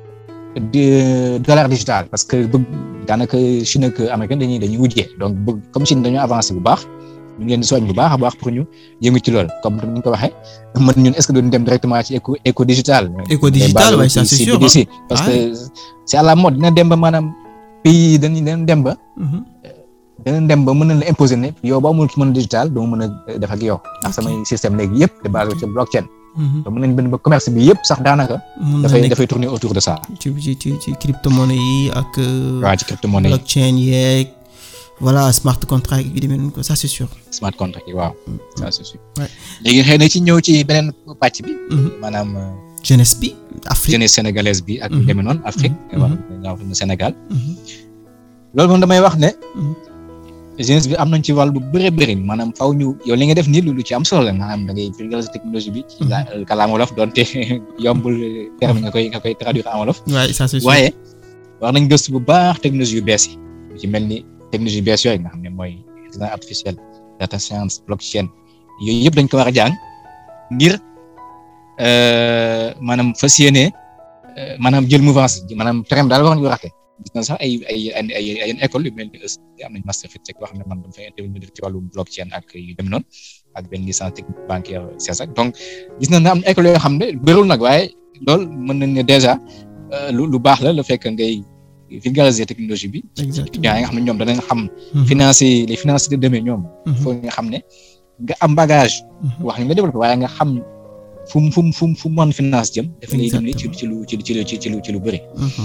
dollar digital parce que bëgg daanaka Chine ak américain dañuy dañuy wujjee donc bëgg comme Chine dañoo avancé bu baax ñu ngi leen di soñ bu baax a baax pour ñu yëngu ci lool comme ni ñu ko waxee man ñun est-ce que duñ dem directement ci éco éco digital. éco digital waaye ça c'est sûr parce que c'est à la mode dina dem ba maanaam pays dañuy dina dem ba. dana dem ba mën na la imposer ne yow ba amul ci mën digital doo mën a def ak yow ndax samay système léegi yëpp de base ci blockchain. donc mën nañ benn ba commerce bi yëpp sax daanaka. dafay dafay tourner autour de ça. ci ci ci ci crypto-monnaie yi ak. waaw ci crypto-monnaie yi blockchain yeeg voilà smart contract yi demee noonu ko ça c'est sûr. smart contract yi waaw ça c'est sûr. léegi xëy na ci ñëw ci beneen pàcc bi. maanaam. jeunesse bi Afrique jeunesse sénégalaise bi ak demee noonu Afrique. wax na Sénégal. loolu moom damay wax ne. jeunesse bi am nañ ci wàll bu bëree bëri maanaam faw ñu yow li nga def nii lu ci am solo la maanaam da ngay vulgariser technologie bi. ci kàllaama wolof donte yombul terme nga koy nga koy traduire en wolof. waaye ça c'est sûr waaye war nañ gëstu bu baax technologie yu bees yi lu ci mel ni technologie yu bees yooyu nga xam ne mooy intelligence artificielle data science blockchain yooyu yëpp dañ ko war a jàng ngir maanaam fas yéene maanaam jël mouvance maanaam terrain daal war nañu ko raxee gis na sax ay ay ay ay école yu mel ni am nañ master fintech boo xam ne man dama fay intervenir ci wàllu blockchain ak yu dem noonu ak benn licence technique bancaire CESAC donc gis nañ ne am na école yoo xam ne bërul nag waaye loolu mën nañ ne déjà lu lu baax la le fait que ngay vulgariser technologie bi. étudiants yi nga xam ne ñoom danañ xam. financer les financiers de demain ñoom. foo nga xam ne nga am bagage. wax ni nga développé waaye nga xam fu mu fu mu fu mu fu mu mën finance jëm. daf lay dimbali ci ci lu ci ci lu ci lu ci lu bëri.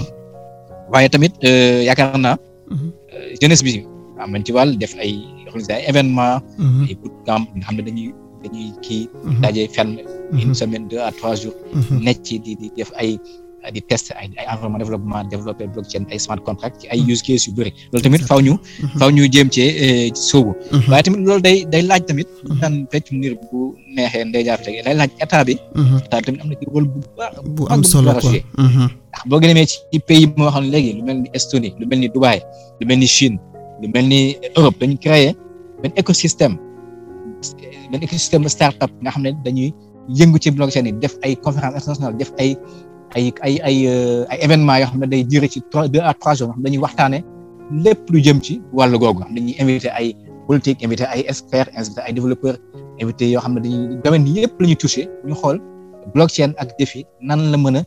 waaye tamit yaakaar naa. jeunesse bi am nañ ci wàll def ay organiser ay événements. ay bootcamp nga xam ne dañuy dañuy kii. daje fenn une semaine deux à trois jours. nekk ci di di def ay. di test ay ay environnement développement développer blockchain ay smart contract ci ay use case yu bëri loolu tamit faw ñu faw ñu jéem cee sóobu waaye tamit loolu day day laaj tamit daan fecc niir bu neexee ndey jaar tege day laaj état bi état bi tamit am na ci rôle bu baax bu am solo quoi ndax boo gën a demee ci pays moo xam ne léegi lu mel ni Estonie lu mel ni Dubaï lu mel ni Chine lu mel ni Europe dañu créer benn écosystème benn écosystème startup nga xam ne dañuy yëngu ci blockchain yi def ay conférence internationale def ay ay ay ay ay événements yoo xam ne day durer ci trois deux à trois jours xam dañuy waxtaane lépp lu jëm ci wàllu googu xam dañuy invité ay politique invité ay experts invité ay développeurs invité yoo xam ne dañuy domaine yëpp la ñuy touché ñu xool blockchain ak défi nan la mën a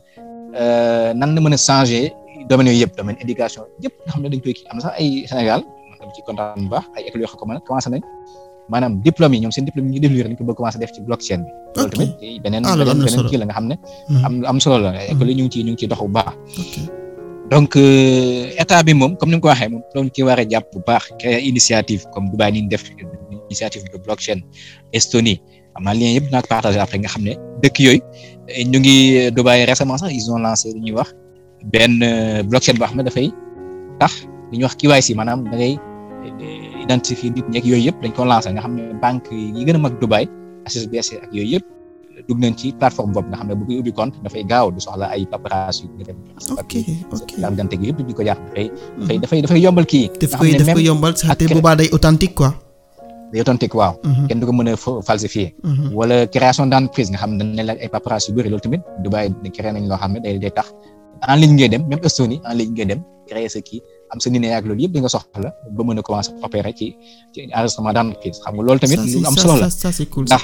nan la mën a changer domaines yooyu yëpp domaine éducation yëpp nga xam ne dañ koy kii am na sax ay Sénégal man dama ci kontaan bu baax ay écoles yoo xam ne commencé nañ maanaam diplôme yi ñoom seen diplôme yi ñu développé dañ ko bëgg commencé def ci blockchain bi. loolu tamit beneen beneen kii la nga xam ne. am am solo la école yi ñu ngi ciy ñu ngi ciy dox bu baax. donc état bi moom comme ni nga ko waxee moom doon ci war a jàpp bu baax créer initiative comme Dubaï ni ñu def initiative de blockchain Estonie am naa lien yëpp naa ko partagé après nga xam ne dëkk yooyu ñu ngi Dubaï récemment sax ils ont lancé li ñuy wax benn blockchain boo xam ne dafay tax li ñuy wax KYC maanaam da ngay identifier nit ñeeg yooyu yëpp dañ ko lancé nga xam ne banque yi gën a mag Dubaï HSBC ak yooyu yëpp dugg nañ ci plateforme boobu nga xam ne bu koy ubbi compte dafay gaaw du soxla ay paperasse yu nga dem ok ok carte d'identité gi yëpp di ko jaar dafay dafay dafay dafay yombal kii daf koy daf koy yombal sax te boobaa day authentique quoi day authentique waaw kenn du ko mën a falsifier wala création d'entreprise nga xam ne dañ ne la ay paperasse yu bëri loolu tamit Dubaï créé nañ loo xam ne day day tax en ligne ngay dem même Estonie en ligne ngay dem créer sa kii am sa nit ak loolu yëpp di nga soxla ba mën a commencer opérer ci ci enregistrement d'entreprise xam nga loolu tamit lu am solo la ndax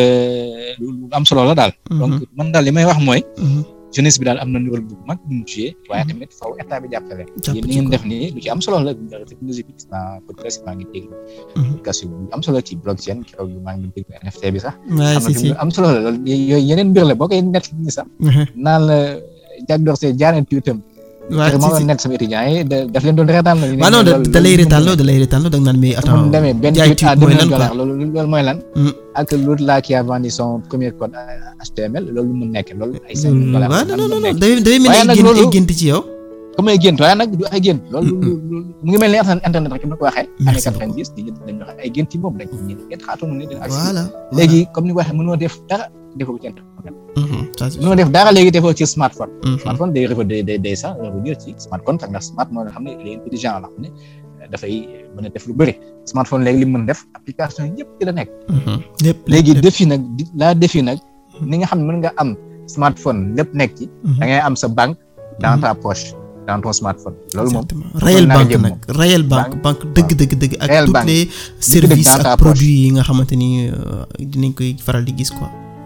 lu am solo la daal donc man daal li may wax mooy jeunesse bi daal am na rôle bu mag bu mu joué waaye tamit faw état bi jàppale yéen li ngeen def nii lu ci am solo la technologie bi gis naa peut être maa ngi dégg application bu am solo ci blockchain keroog yu maa ngi dégg NFT bi sax am solo la loolu yooyu yeneen mbir la boo koy net ni sax naan la jag door see jaaneen tuutam waaw si si nekk sama étudiant yi daf leen doon reetaan la. waaw non da lay reetaan loo da lay reetaan loo da nga naan mais attends demee benn tweet à deux millions de dollars loolu loolu mooy lan. ak l'autre là qui a vendu son premier code HTML loolu mu nekk loolu ay cinq mille dollars. waaw non non non day day mel ni gént ay gént ci yow. comme ay gént waaye nag du ay gént. loolu mu ngi mel ni internet rek ni ko waxee. année quatre-vingt-dix di dañu wax ay gént yi moom dañ ko ñu gént xaatoon ni dina. voilà léegi comme ni ko waxee mënoo def dara defoo ci internet. mënoo def dara léegi defoo ci smartphone. smartphone day day day day sax revenir ci smart contract ndax smart moo nga xam ne il est intelligent la xam ne dafay mën a def lu bëri smartphone léegi li mu mën def application yëpp ci la nekk. lépp léegi défi nag la défi nag ni nga xam ne mën nga am smartphone lépp nekk ci. da ngay am sa banque dans ta poche dans ton smartphone. loolu moom réel banque nag réel banque banque dëgg dëgg dëgg. ak tous les services ak produits yi nga xamante ni dinañ koy faral di gis quoi.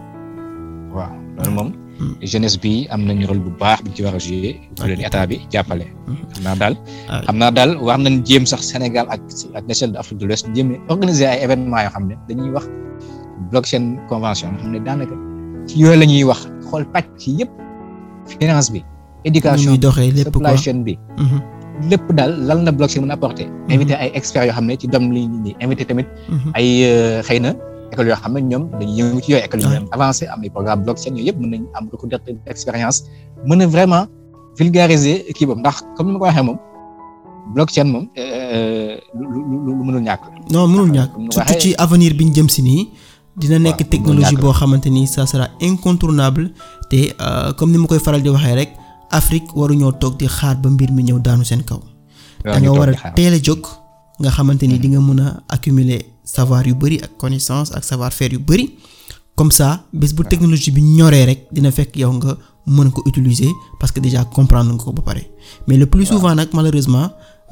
waaw loolu moom. jeunesse bi am nañu rôle bu baax bi ci war a jouer leen état bi jàppale xam naa daal xam naa daal war nañ jéem sax Sénégal ak ak l'échelle de Afrique de l'Ouest jéem organiser ay événements yoo xam ne dañuy wax blockchain convention nga xam ne daanaka ci yooyu la ñuy wax xool pàcc ci yëpp finance bi éducation supply chain bi lépp daal lan la blockchain mën a apporter invité ay experts yoo xam ne ci domaine li ñi invité tamit ay xëy na école yoo xam ne ñoom dañuy yëngu ci yooyu école yu avancé am ay programme blockchain yooyu yëpp mën nañ am beaucoup d'expérience mën a vraiment vulgariser kii boobu ndax comme ni ma ko waxee moom blockchain moom lu lu lu mënul ñàkk non mënul ñàkk surtout ci avenir bi ñu jëm si nii dina nekk technologie boo xamante ni ça sera incontournable te comme ni ma koy faral di waxee rek Afrique waruñoo toog di xaar ba mbir mi ñëw daanu seen kaw da nga war a teel a jóg nga xamante ni di nga mën a accumuler savoir yu bari ak connaissance ak savoir faire yu bari comme ça bés bu technologie bi ñoree rek dina fekk yow nga mën ko utiliser parce que déjà comprendre nga ko ba pare mais le plus souvent nag malheureusement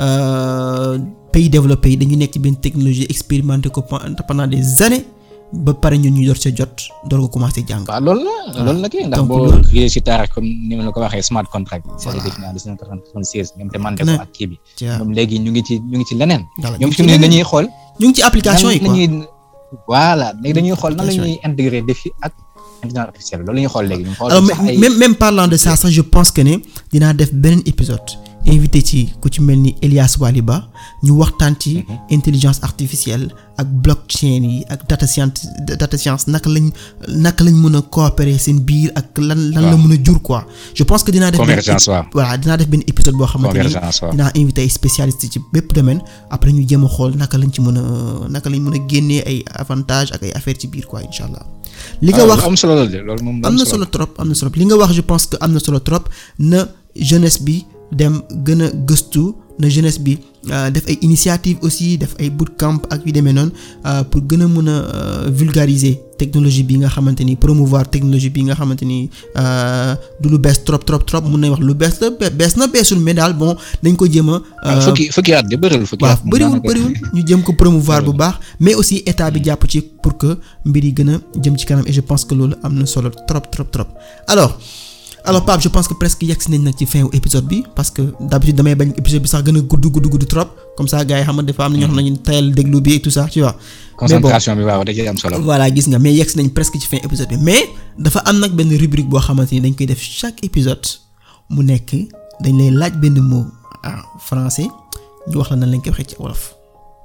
euh, pays développés yi dañu nekk ci benn technologie expérimenté ko pendant des années ba pare ñun ñu door sa jot door ko commencé jàng. waaw loolu la loolu la kii ndax donc boo loolu- xëyee si taarix comme ni ma la ko waxee smart contract. c'est défini en 1996 ñoom te man Ne. ko ak kii bi. ca ñoom léegi ñu ngi ci ñu ngi ci leneen. dara ñoom ñu fi ngi mu ne ci dañuy xool. ñu ngi ci application yi nan quoi la ñuy voilà léegi dañuy xool nan la Application ñuy intégrer défi ak intelligence artificielle loolu la ñuy xool léegi. ñu xool alors sax ay même même parlant de ça sax je pense que ne dinaa def beneen épisode invité ci ku ci mel ni Elias Waliba ñu waxtaan ci intelligence artificielle ak blockchain yi ak data science data science naka lañ naka lañ mën a coopérer seen biir ak lan lan la Waaw. mën a jur quoi je pense que dinaa def benn Convergence, waaw. voilà dinaa def benn épisode boo xamante ni Convergence, waaw. dinaa invité ay spécialistes ci bépp domaine après ñu jéem a xool naka lañ ci mën a naka lañ mën a génnee ay avantages ak ay affaires ci biir quoi incha allah li nga Ah, wax lu am solo la de loolu moom lu am na solo trop am na solo li nga wax je pense que am na solo trop na jeunesse bi dem gën a gëstu na jeunesse bi euh, def ay initiative aussi def ay bootcamp ak yu demee noonu euh, pour gën a mën a euh, vulgariser technologie bi nga xamante ni promouvoir technologie bi nga xamante ni euh, du lu bees trop trop trop mun nañ wax lu bees la be- bees na beesul mais daal bon dañ ko jéem a. waaw fukki fukki at de bëriwul fukki waaw at. moom bëriwul daanaka- bëriwul ñu jëm ko promouvoir bu baax mais aussi état bi jàpp ci pour que mbir yi gën a jëm ci kanam et je pense que loolu am na solo trop trop trop alors alors Pape je pense que presque yegg si nañ nag ci fin wu épisode bi parce que d'habitude damay bañ épisode bi sax gën a gudd gudd gudd trop comme ça gars yi xam nga dafa am na ñoo xam ne ñu tayal déglu bi et tout ça tu vois. mais bon concentration bi waaw da ciy am solo. voilà gis nga mais yegg si nañ presque ci fin épisode bi mais dafa am nag benn rubrique boo xamante ni dañ koy def chaque épisode mu nekk dañ lay laaj benn mot en français ñu wax la nan lañ koy waxee ci wolof.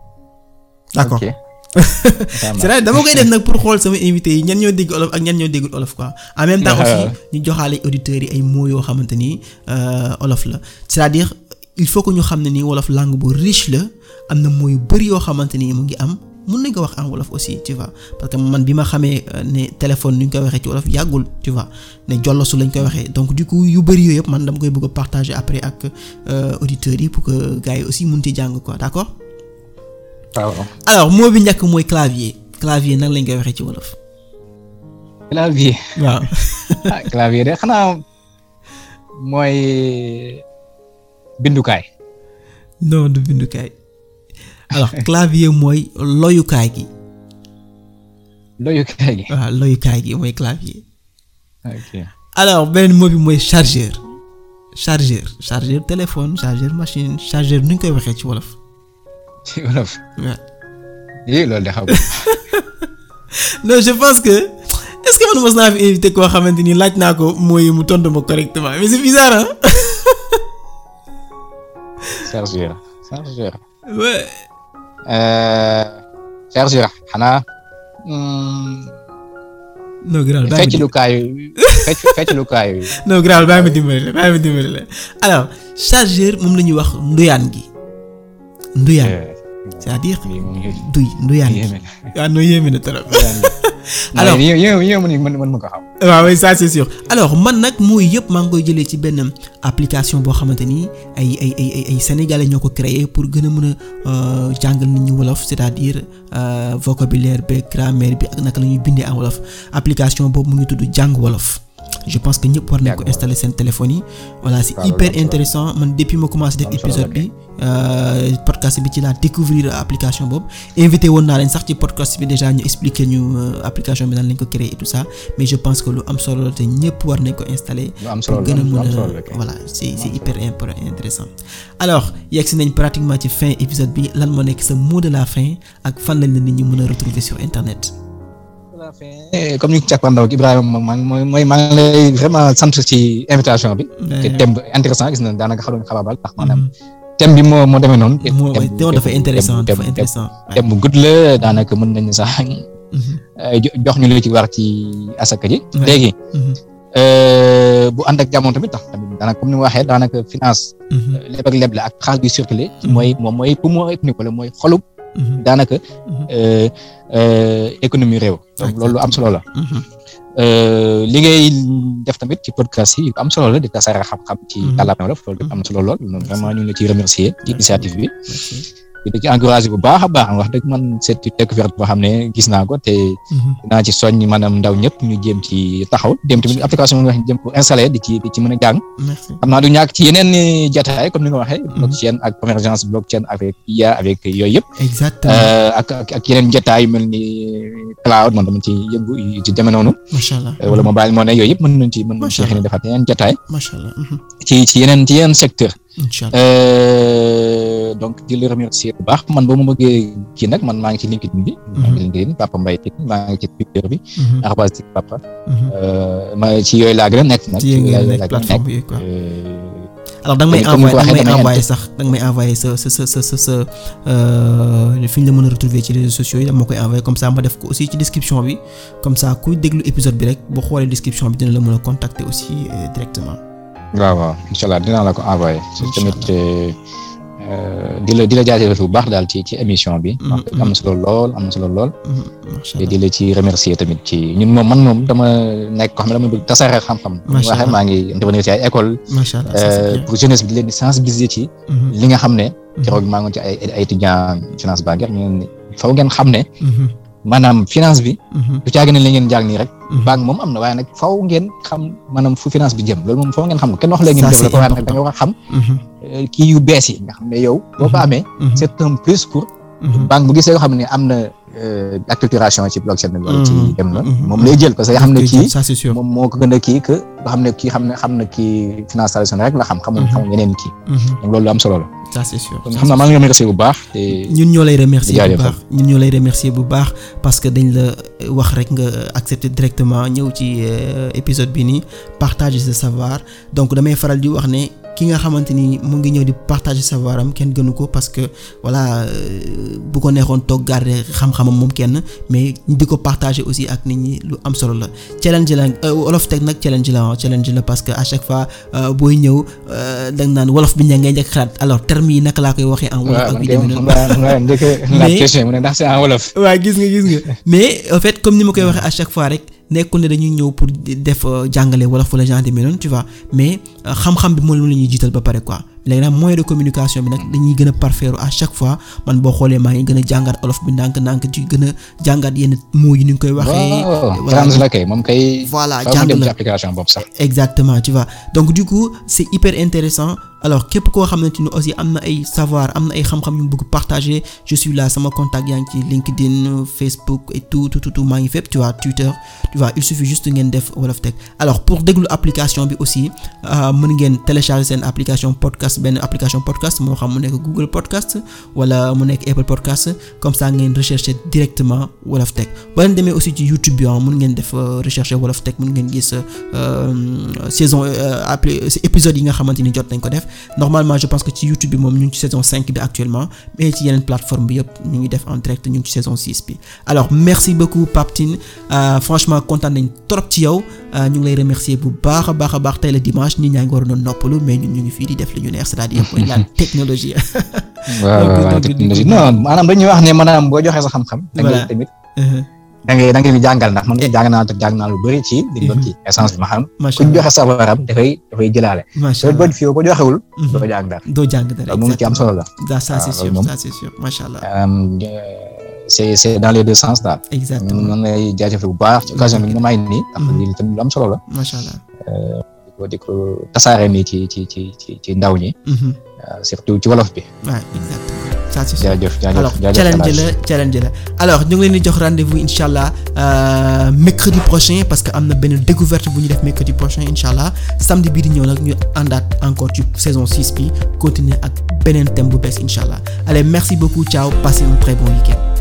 d'accord ok. c'est vrai dama koy def nag pour xool sama invité yi ñan ñoo dégg olof ak ñan ñoo déggul olof quoi en même temps aussi ñu joxaale auditeurs yi ay mots yoo xamante ni euh, olof la c'est-à-dire il faut que ñu xam ne ni wolof langue bu riche la am na mots yu bari yoo xamante ni mu ngi am mun nañ ko wax en wolof aussi tu vois parce que man bi ma xamee euh, ne téléphone nu ñu koy waxee ci wolof yàggul tu vois ne jollosu lañ koy waxee donc du coup yu bari yooyu yëpp man dama koy bëgg a partager après ak euh, auditeurs yi pour que gars yi aussi mun ci jàng quoi d'accord waaw. alors mot bi njëkk mooy clavier clavier nan lañ koy waxee ci wolof. clavier. waaw ah clavier de xanaa mooy bindukaay. non du bindukaay alors clavier mooy loyukaay gi doyukaay gi. waaw loyukaay gi mooy clavier ok. alors beneen mot bi mooy chargeur chargeur chargeur téléphone chargeur machine chargeur nu ñu koy waxee ci wolof ci wolof. waaw yii loolu de xaw ma. non je pense que est-ce que man mos naa fi invité koo xamante ni laaj naa ko mooy mu tontu ma correctement mais c'est bizarre hein chargeur chargeur. ouais Euh, chargeur xanaa. hmm, non grave bàyyi ma fecc lukaayu fecc fecc lukaayu. non grave bàyyi ma dimbali la bàyyi ma dimbali la alors chargeur moom la ñuy wax nduyaan gi nduyaan c'est-à-dire lii moom yéeme duy nduyaan gi yéeme waaw non yéeme na trop alors alors yéeme yéeme mën mën mën ma ko xam. waaw oui ça c'est sûr alors man nag mooy yëpp maa ngi koy jëlee ci benn application boo xamante ni ay ay ay ay ay sénégalais ñoo ko créé pour gën a mën a euh, jàngal nit ñi wolof c'est-à-dire euh, vocabulaire bi grammaire bi ak naka la ñuy bindee en wolof application boobu mu ngi tudd jàng wolof je pense que ñëpp war nañ ko Jàng installer seen téléphone yi voilà c'est waaw, loolu hyper am solo. intéressant man depuis ma commencé def Am solo épisode la bi euh, podcast bi ci laa découvrir application boobu invité woon naa leen sax ci podcast bi déjà ñu expliquer ñu euh, application bi nan lañ ko créer et tout ça mais je pense que lu am solo la te ñëpp war nañ ko installer lu am solo pour la gën a lu mën am solo a la kay. voilà c'est c'est hyper impor- intéressant alors yegg si nañ pratiquement ci fin épisode bi lan moo nekk sa mot de la fin ak fan lañ la nit ñi mën a retrouver sur internet Eh, comme ni ko càppandaw ak Ibrahima moom maa ngi mooy mooy maa ngi lay vraiment sant ci invitation bi. te thème bu intéressant gis na daanaka xaw nañu xabaabal ndax maanaam thème bi moo moo demee noonu. te moo thème thème dafa intéressant thème dafa thème intéressant thème bu gudd la daanaka mën nañu sax Mhm, eh, jo- jox ñu lu ci war ci asaka ji. Ouais. léegi mhm, eh, bu ànd ak jamono tamit tax tamit daanaka comme ni ma waxee daanaka finance mhm, leb ak leb la ak xaalis bi circulé. Mhm. mooy moom mooy poumon économique wala mooy xolub mhm, daanaka mhm, eh, eh, économie réew. donc loolu lu am solo la. mhm. Euh, li ngay def tamit ci podcast yi yu am solo la di tasaare xam-xam ci Mhm. kàllaama wolof loolu am na solo lool loolu vraiment ñu ngi la ciy remercier ci initiative bi Merci. di ci encouragé bu baax a baax wax dëgg man c'est une découverte boo xam ne gis naa ko te dinaa ci soññ maanaam ndaw ñëpp ñu jéem ci taxaw dem tamit application bi nga xam ne jëm ko installé di ci di ci mën a jàng xam naa du ñàkk ci yeneen jataay comme ni nga waxee blockchain ak convergence blockchain avec IA avec yooyu yëpp exactement ak ak yeneen jataay yu mel ni cloud man dama ci yëngu ci demee noonu macha allah wala mobile money yooyu yëpp mën nañ ci mën nañ ci xëy na defaat yeneen jataay macha allah ci ci yeneen ci yeneen secteur inchallah donc di la remercier bu baax man boo ma bëggee kii nag man maa ngi ci LinkedIn bi. maa ngi LinkedIn Papa Mbaye Tine maa ngi ci Twitter bi. arobase Tic Papa. ma ci yooyu laa gën a nekk nag. ci yooyu nga nekk plateforme yi quoi. alors da nga may envoyé da nga may envoyé sax da nga may envoyé sa sa sa sa sa sa fi ñu la mën a retrouver ci réseaux sociaux yi dama koy envoyé comme ça ma def ko aussi ci description bi comme ça kuy déglu épisode bi rek boo xoolee description bi dina la mën a contacter aussi directement. waaw waaw incha allah dinaa la ko envoyé. tamit di la di la jaajëfal bu baax daal ci ci émission bi. am na solo lool am na solo lool. te di la ci remercier tamit ci ñun moom man moom dama nekk ko xam ne dama bëgg tasaare xam-xam. macha allah waxee maa ngi intervenir ci ay école macha allah pour jeunesse bi di leen di sensibiliser ci. li nga xam ne. keroog maa ngi ci ay ay étudiants finance bancaire ñu ne faw ngeen xam ne. maanaam finance bi. du caagi ne li ngeen jàng nii rek. banque moom am na waaye nag faw ngeen xam maanaam fu finance bi jëm loolu moom faw ngeen xam ko kenn wax léegi. ça c'est da nga war a xam. kii yu bees yi nga xam ne yow. boo ko amee. c'est un plus pour. banque bu gisee nga xam ne am na acculturation ci blockchain bi. wala ci dem na moom lay jël parce que nga xam ne kii. ça c'est sûr moom moo ko gën a kii que nga xam ne kii xam ne xam na kii finance traditionnelle rek la xam. xamul xamul yeneen kii. donc loolu lu am solo la. ça c'est sûr xam naa maa ngi remercier bu baax te ñun ñoo lay remercier bu baax ñun ñoo lay remercier bu baax parce que dañ la wax rek nga accepter directement ñëw ci épisode bi nii partager ce savoir donc damay faral di wax ne ki nga xamante ni mu ngi ñëw di partager savoir am kenn gënu ko parce que voilà bu ko neexoon toog garder xam-xamam moom kenn mais di ko partager aussi ak nit ñi lu am solo la challenge la wolof teg nag challenge la challenge la parce que à chaque fois booy ñëw da nga naan wolof bi ña ngay njëkk xalaat alors termes yi naka laa koy waxee en wolof ak bi demee noonu mais waaw gis nga gis nga mais en fait comme ni ma koy waxee à chaque fois rek nekkul ne dañuy ñëw pour def jàngale wolof wala genre demee noonu tu vois mais xam-xam bi moom la ñuy jiital ba pare quoi léegi nag moyen de communication bi nag dañuy gën a parfaire à chaque fois man boo xoolee maa ngi gën a jàngat olof bi ndànk-ndànk ci gën a jàngat yenn mots yi ni ñu koy waxee. voilà la kay moom kay. voilà jàng dem ci application boobu sax. exactement tu vois donc du coup c'est hyper intéressant alors képp koo xamante ni aussi am na ay savoir am na ay xam-xam yu mu bëgg partager je suis là sama contact yaa ngi ci LinkedIn Facebook et tout tout tout maa ngi fépp tu vois Twitter tu vois il suffit juste ngeen def Wolof Tech alors pour déglu application bi aussi mën ngeen télécharger seen application podcast benn application podcast moo xam mu nekk Google podcast wala mu nekk Apple podcast comme ça ngeen rechercher directement Wolof Tech ba leen demee aussi ci YouTube bi mën ngeen def rechercher Wolof Tech mën ngeen gis saison appli épisode yi nga xamante ni jot nañ ko def normalement je pense que ci YouTube bi moom ñu ngi ci saison 5 bi actuellement mais ci yeneen plateforme bi yëpp ñu ngi def en direct ñu ngi ci saison 6 bi alors merci beaucoup Pape Tine franchement kontaan nañ trop ci yow ñu ngi lay remercier bu baax a baax a baax tey la dimanche nit ñaa ngi waroon a noppalu mais ñun ñu ngi fii di def li ñu neex c'est-à-dire mooy la technologie. waaw waaw technologie non maanaam dañuy wax ne maanaam boo joxee sa xam-xam. voilà tamit. da ngay da ngay jàngal ndax man jàng naa jàng naa lu bëri ci li doon ci essence bi ma xam ku joxe sabaram dafay dafay jëlaale macha allah boo fi ko joxewul doo jàng dara doo jàng dara moom ci am solo la da ça c'est sûr ça c'est sûr macha allah c'est c'est dans les deux sens daal exactement man lay jaajëfal bu baax ci occasion bi nga may nii ndax lii tamit lu am solo la macha allah di ko di ko tasaare nii ci ci ci ci ci ndaw ñi surtout ci wolof bi waaw exactement ça c'est jaajëf jaajëf alors challenge la challenge la alors ñu ngi leen di jox rendez-vous incha allah mercredi prochain parce que am na benn découverte bu ñu def mercredi prochain incha allah samedi bii di ñëw nag ñu àndaat encore ci saison 6 bi continuer ak beneen thème bu bees incha allah allez merci beaucoup ciao passez un très bon week-end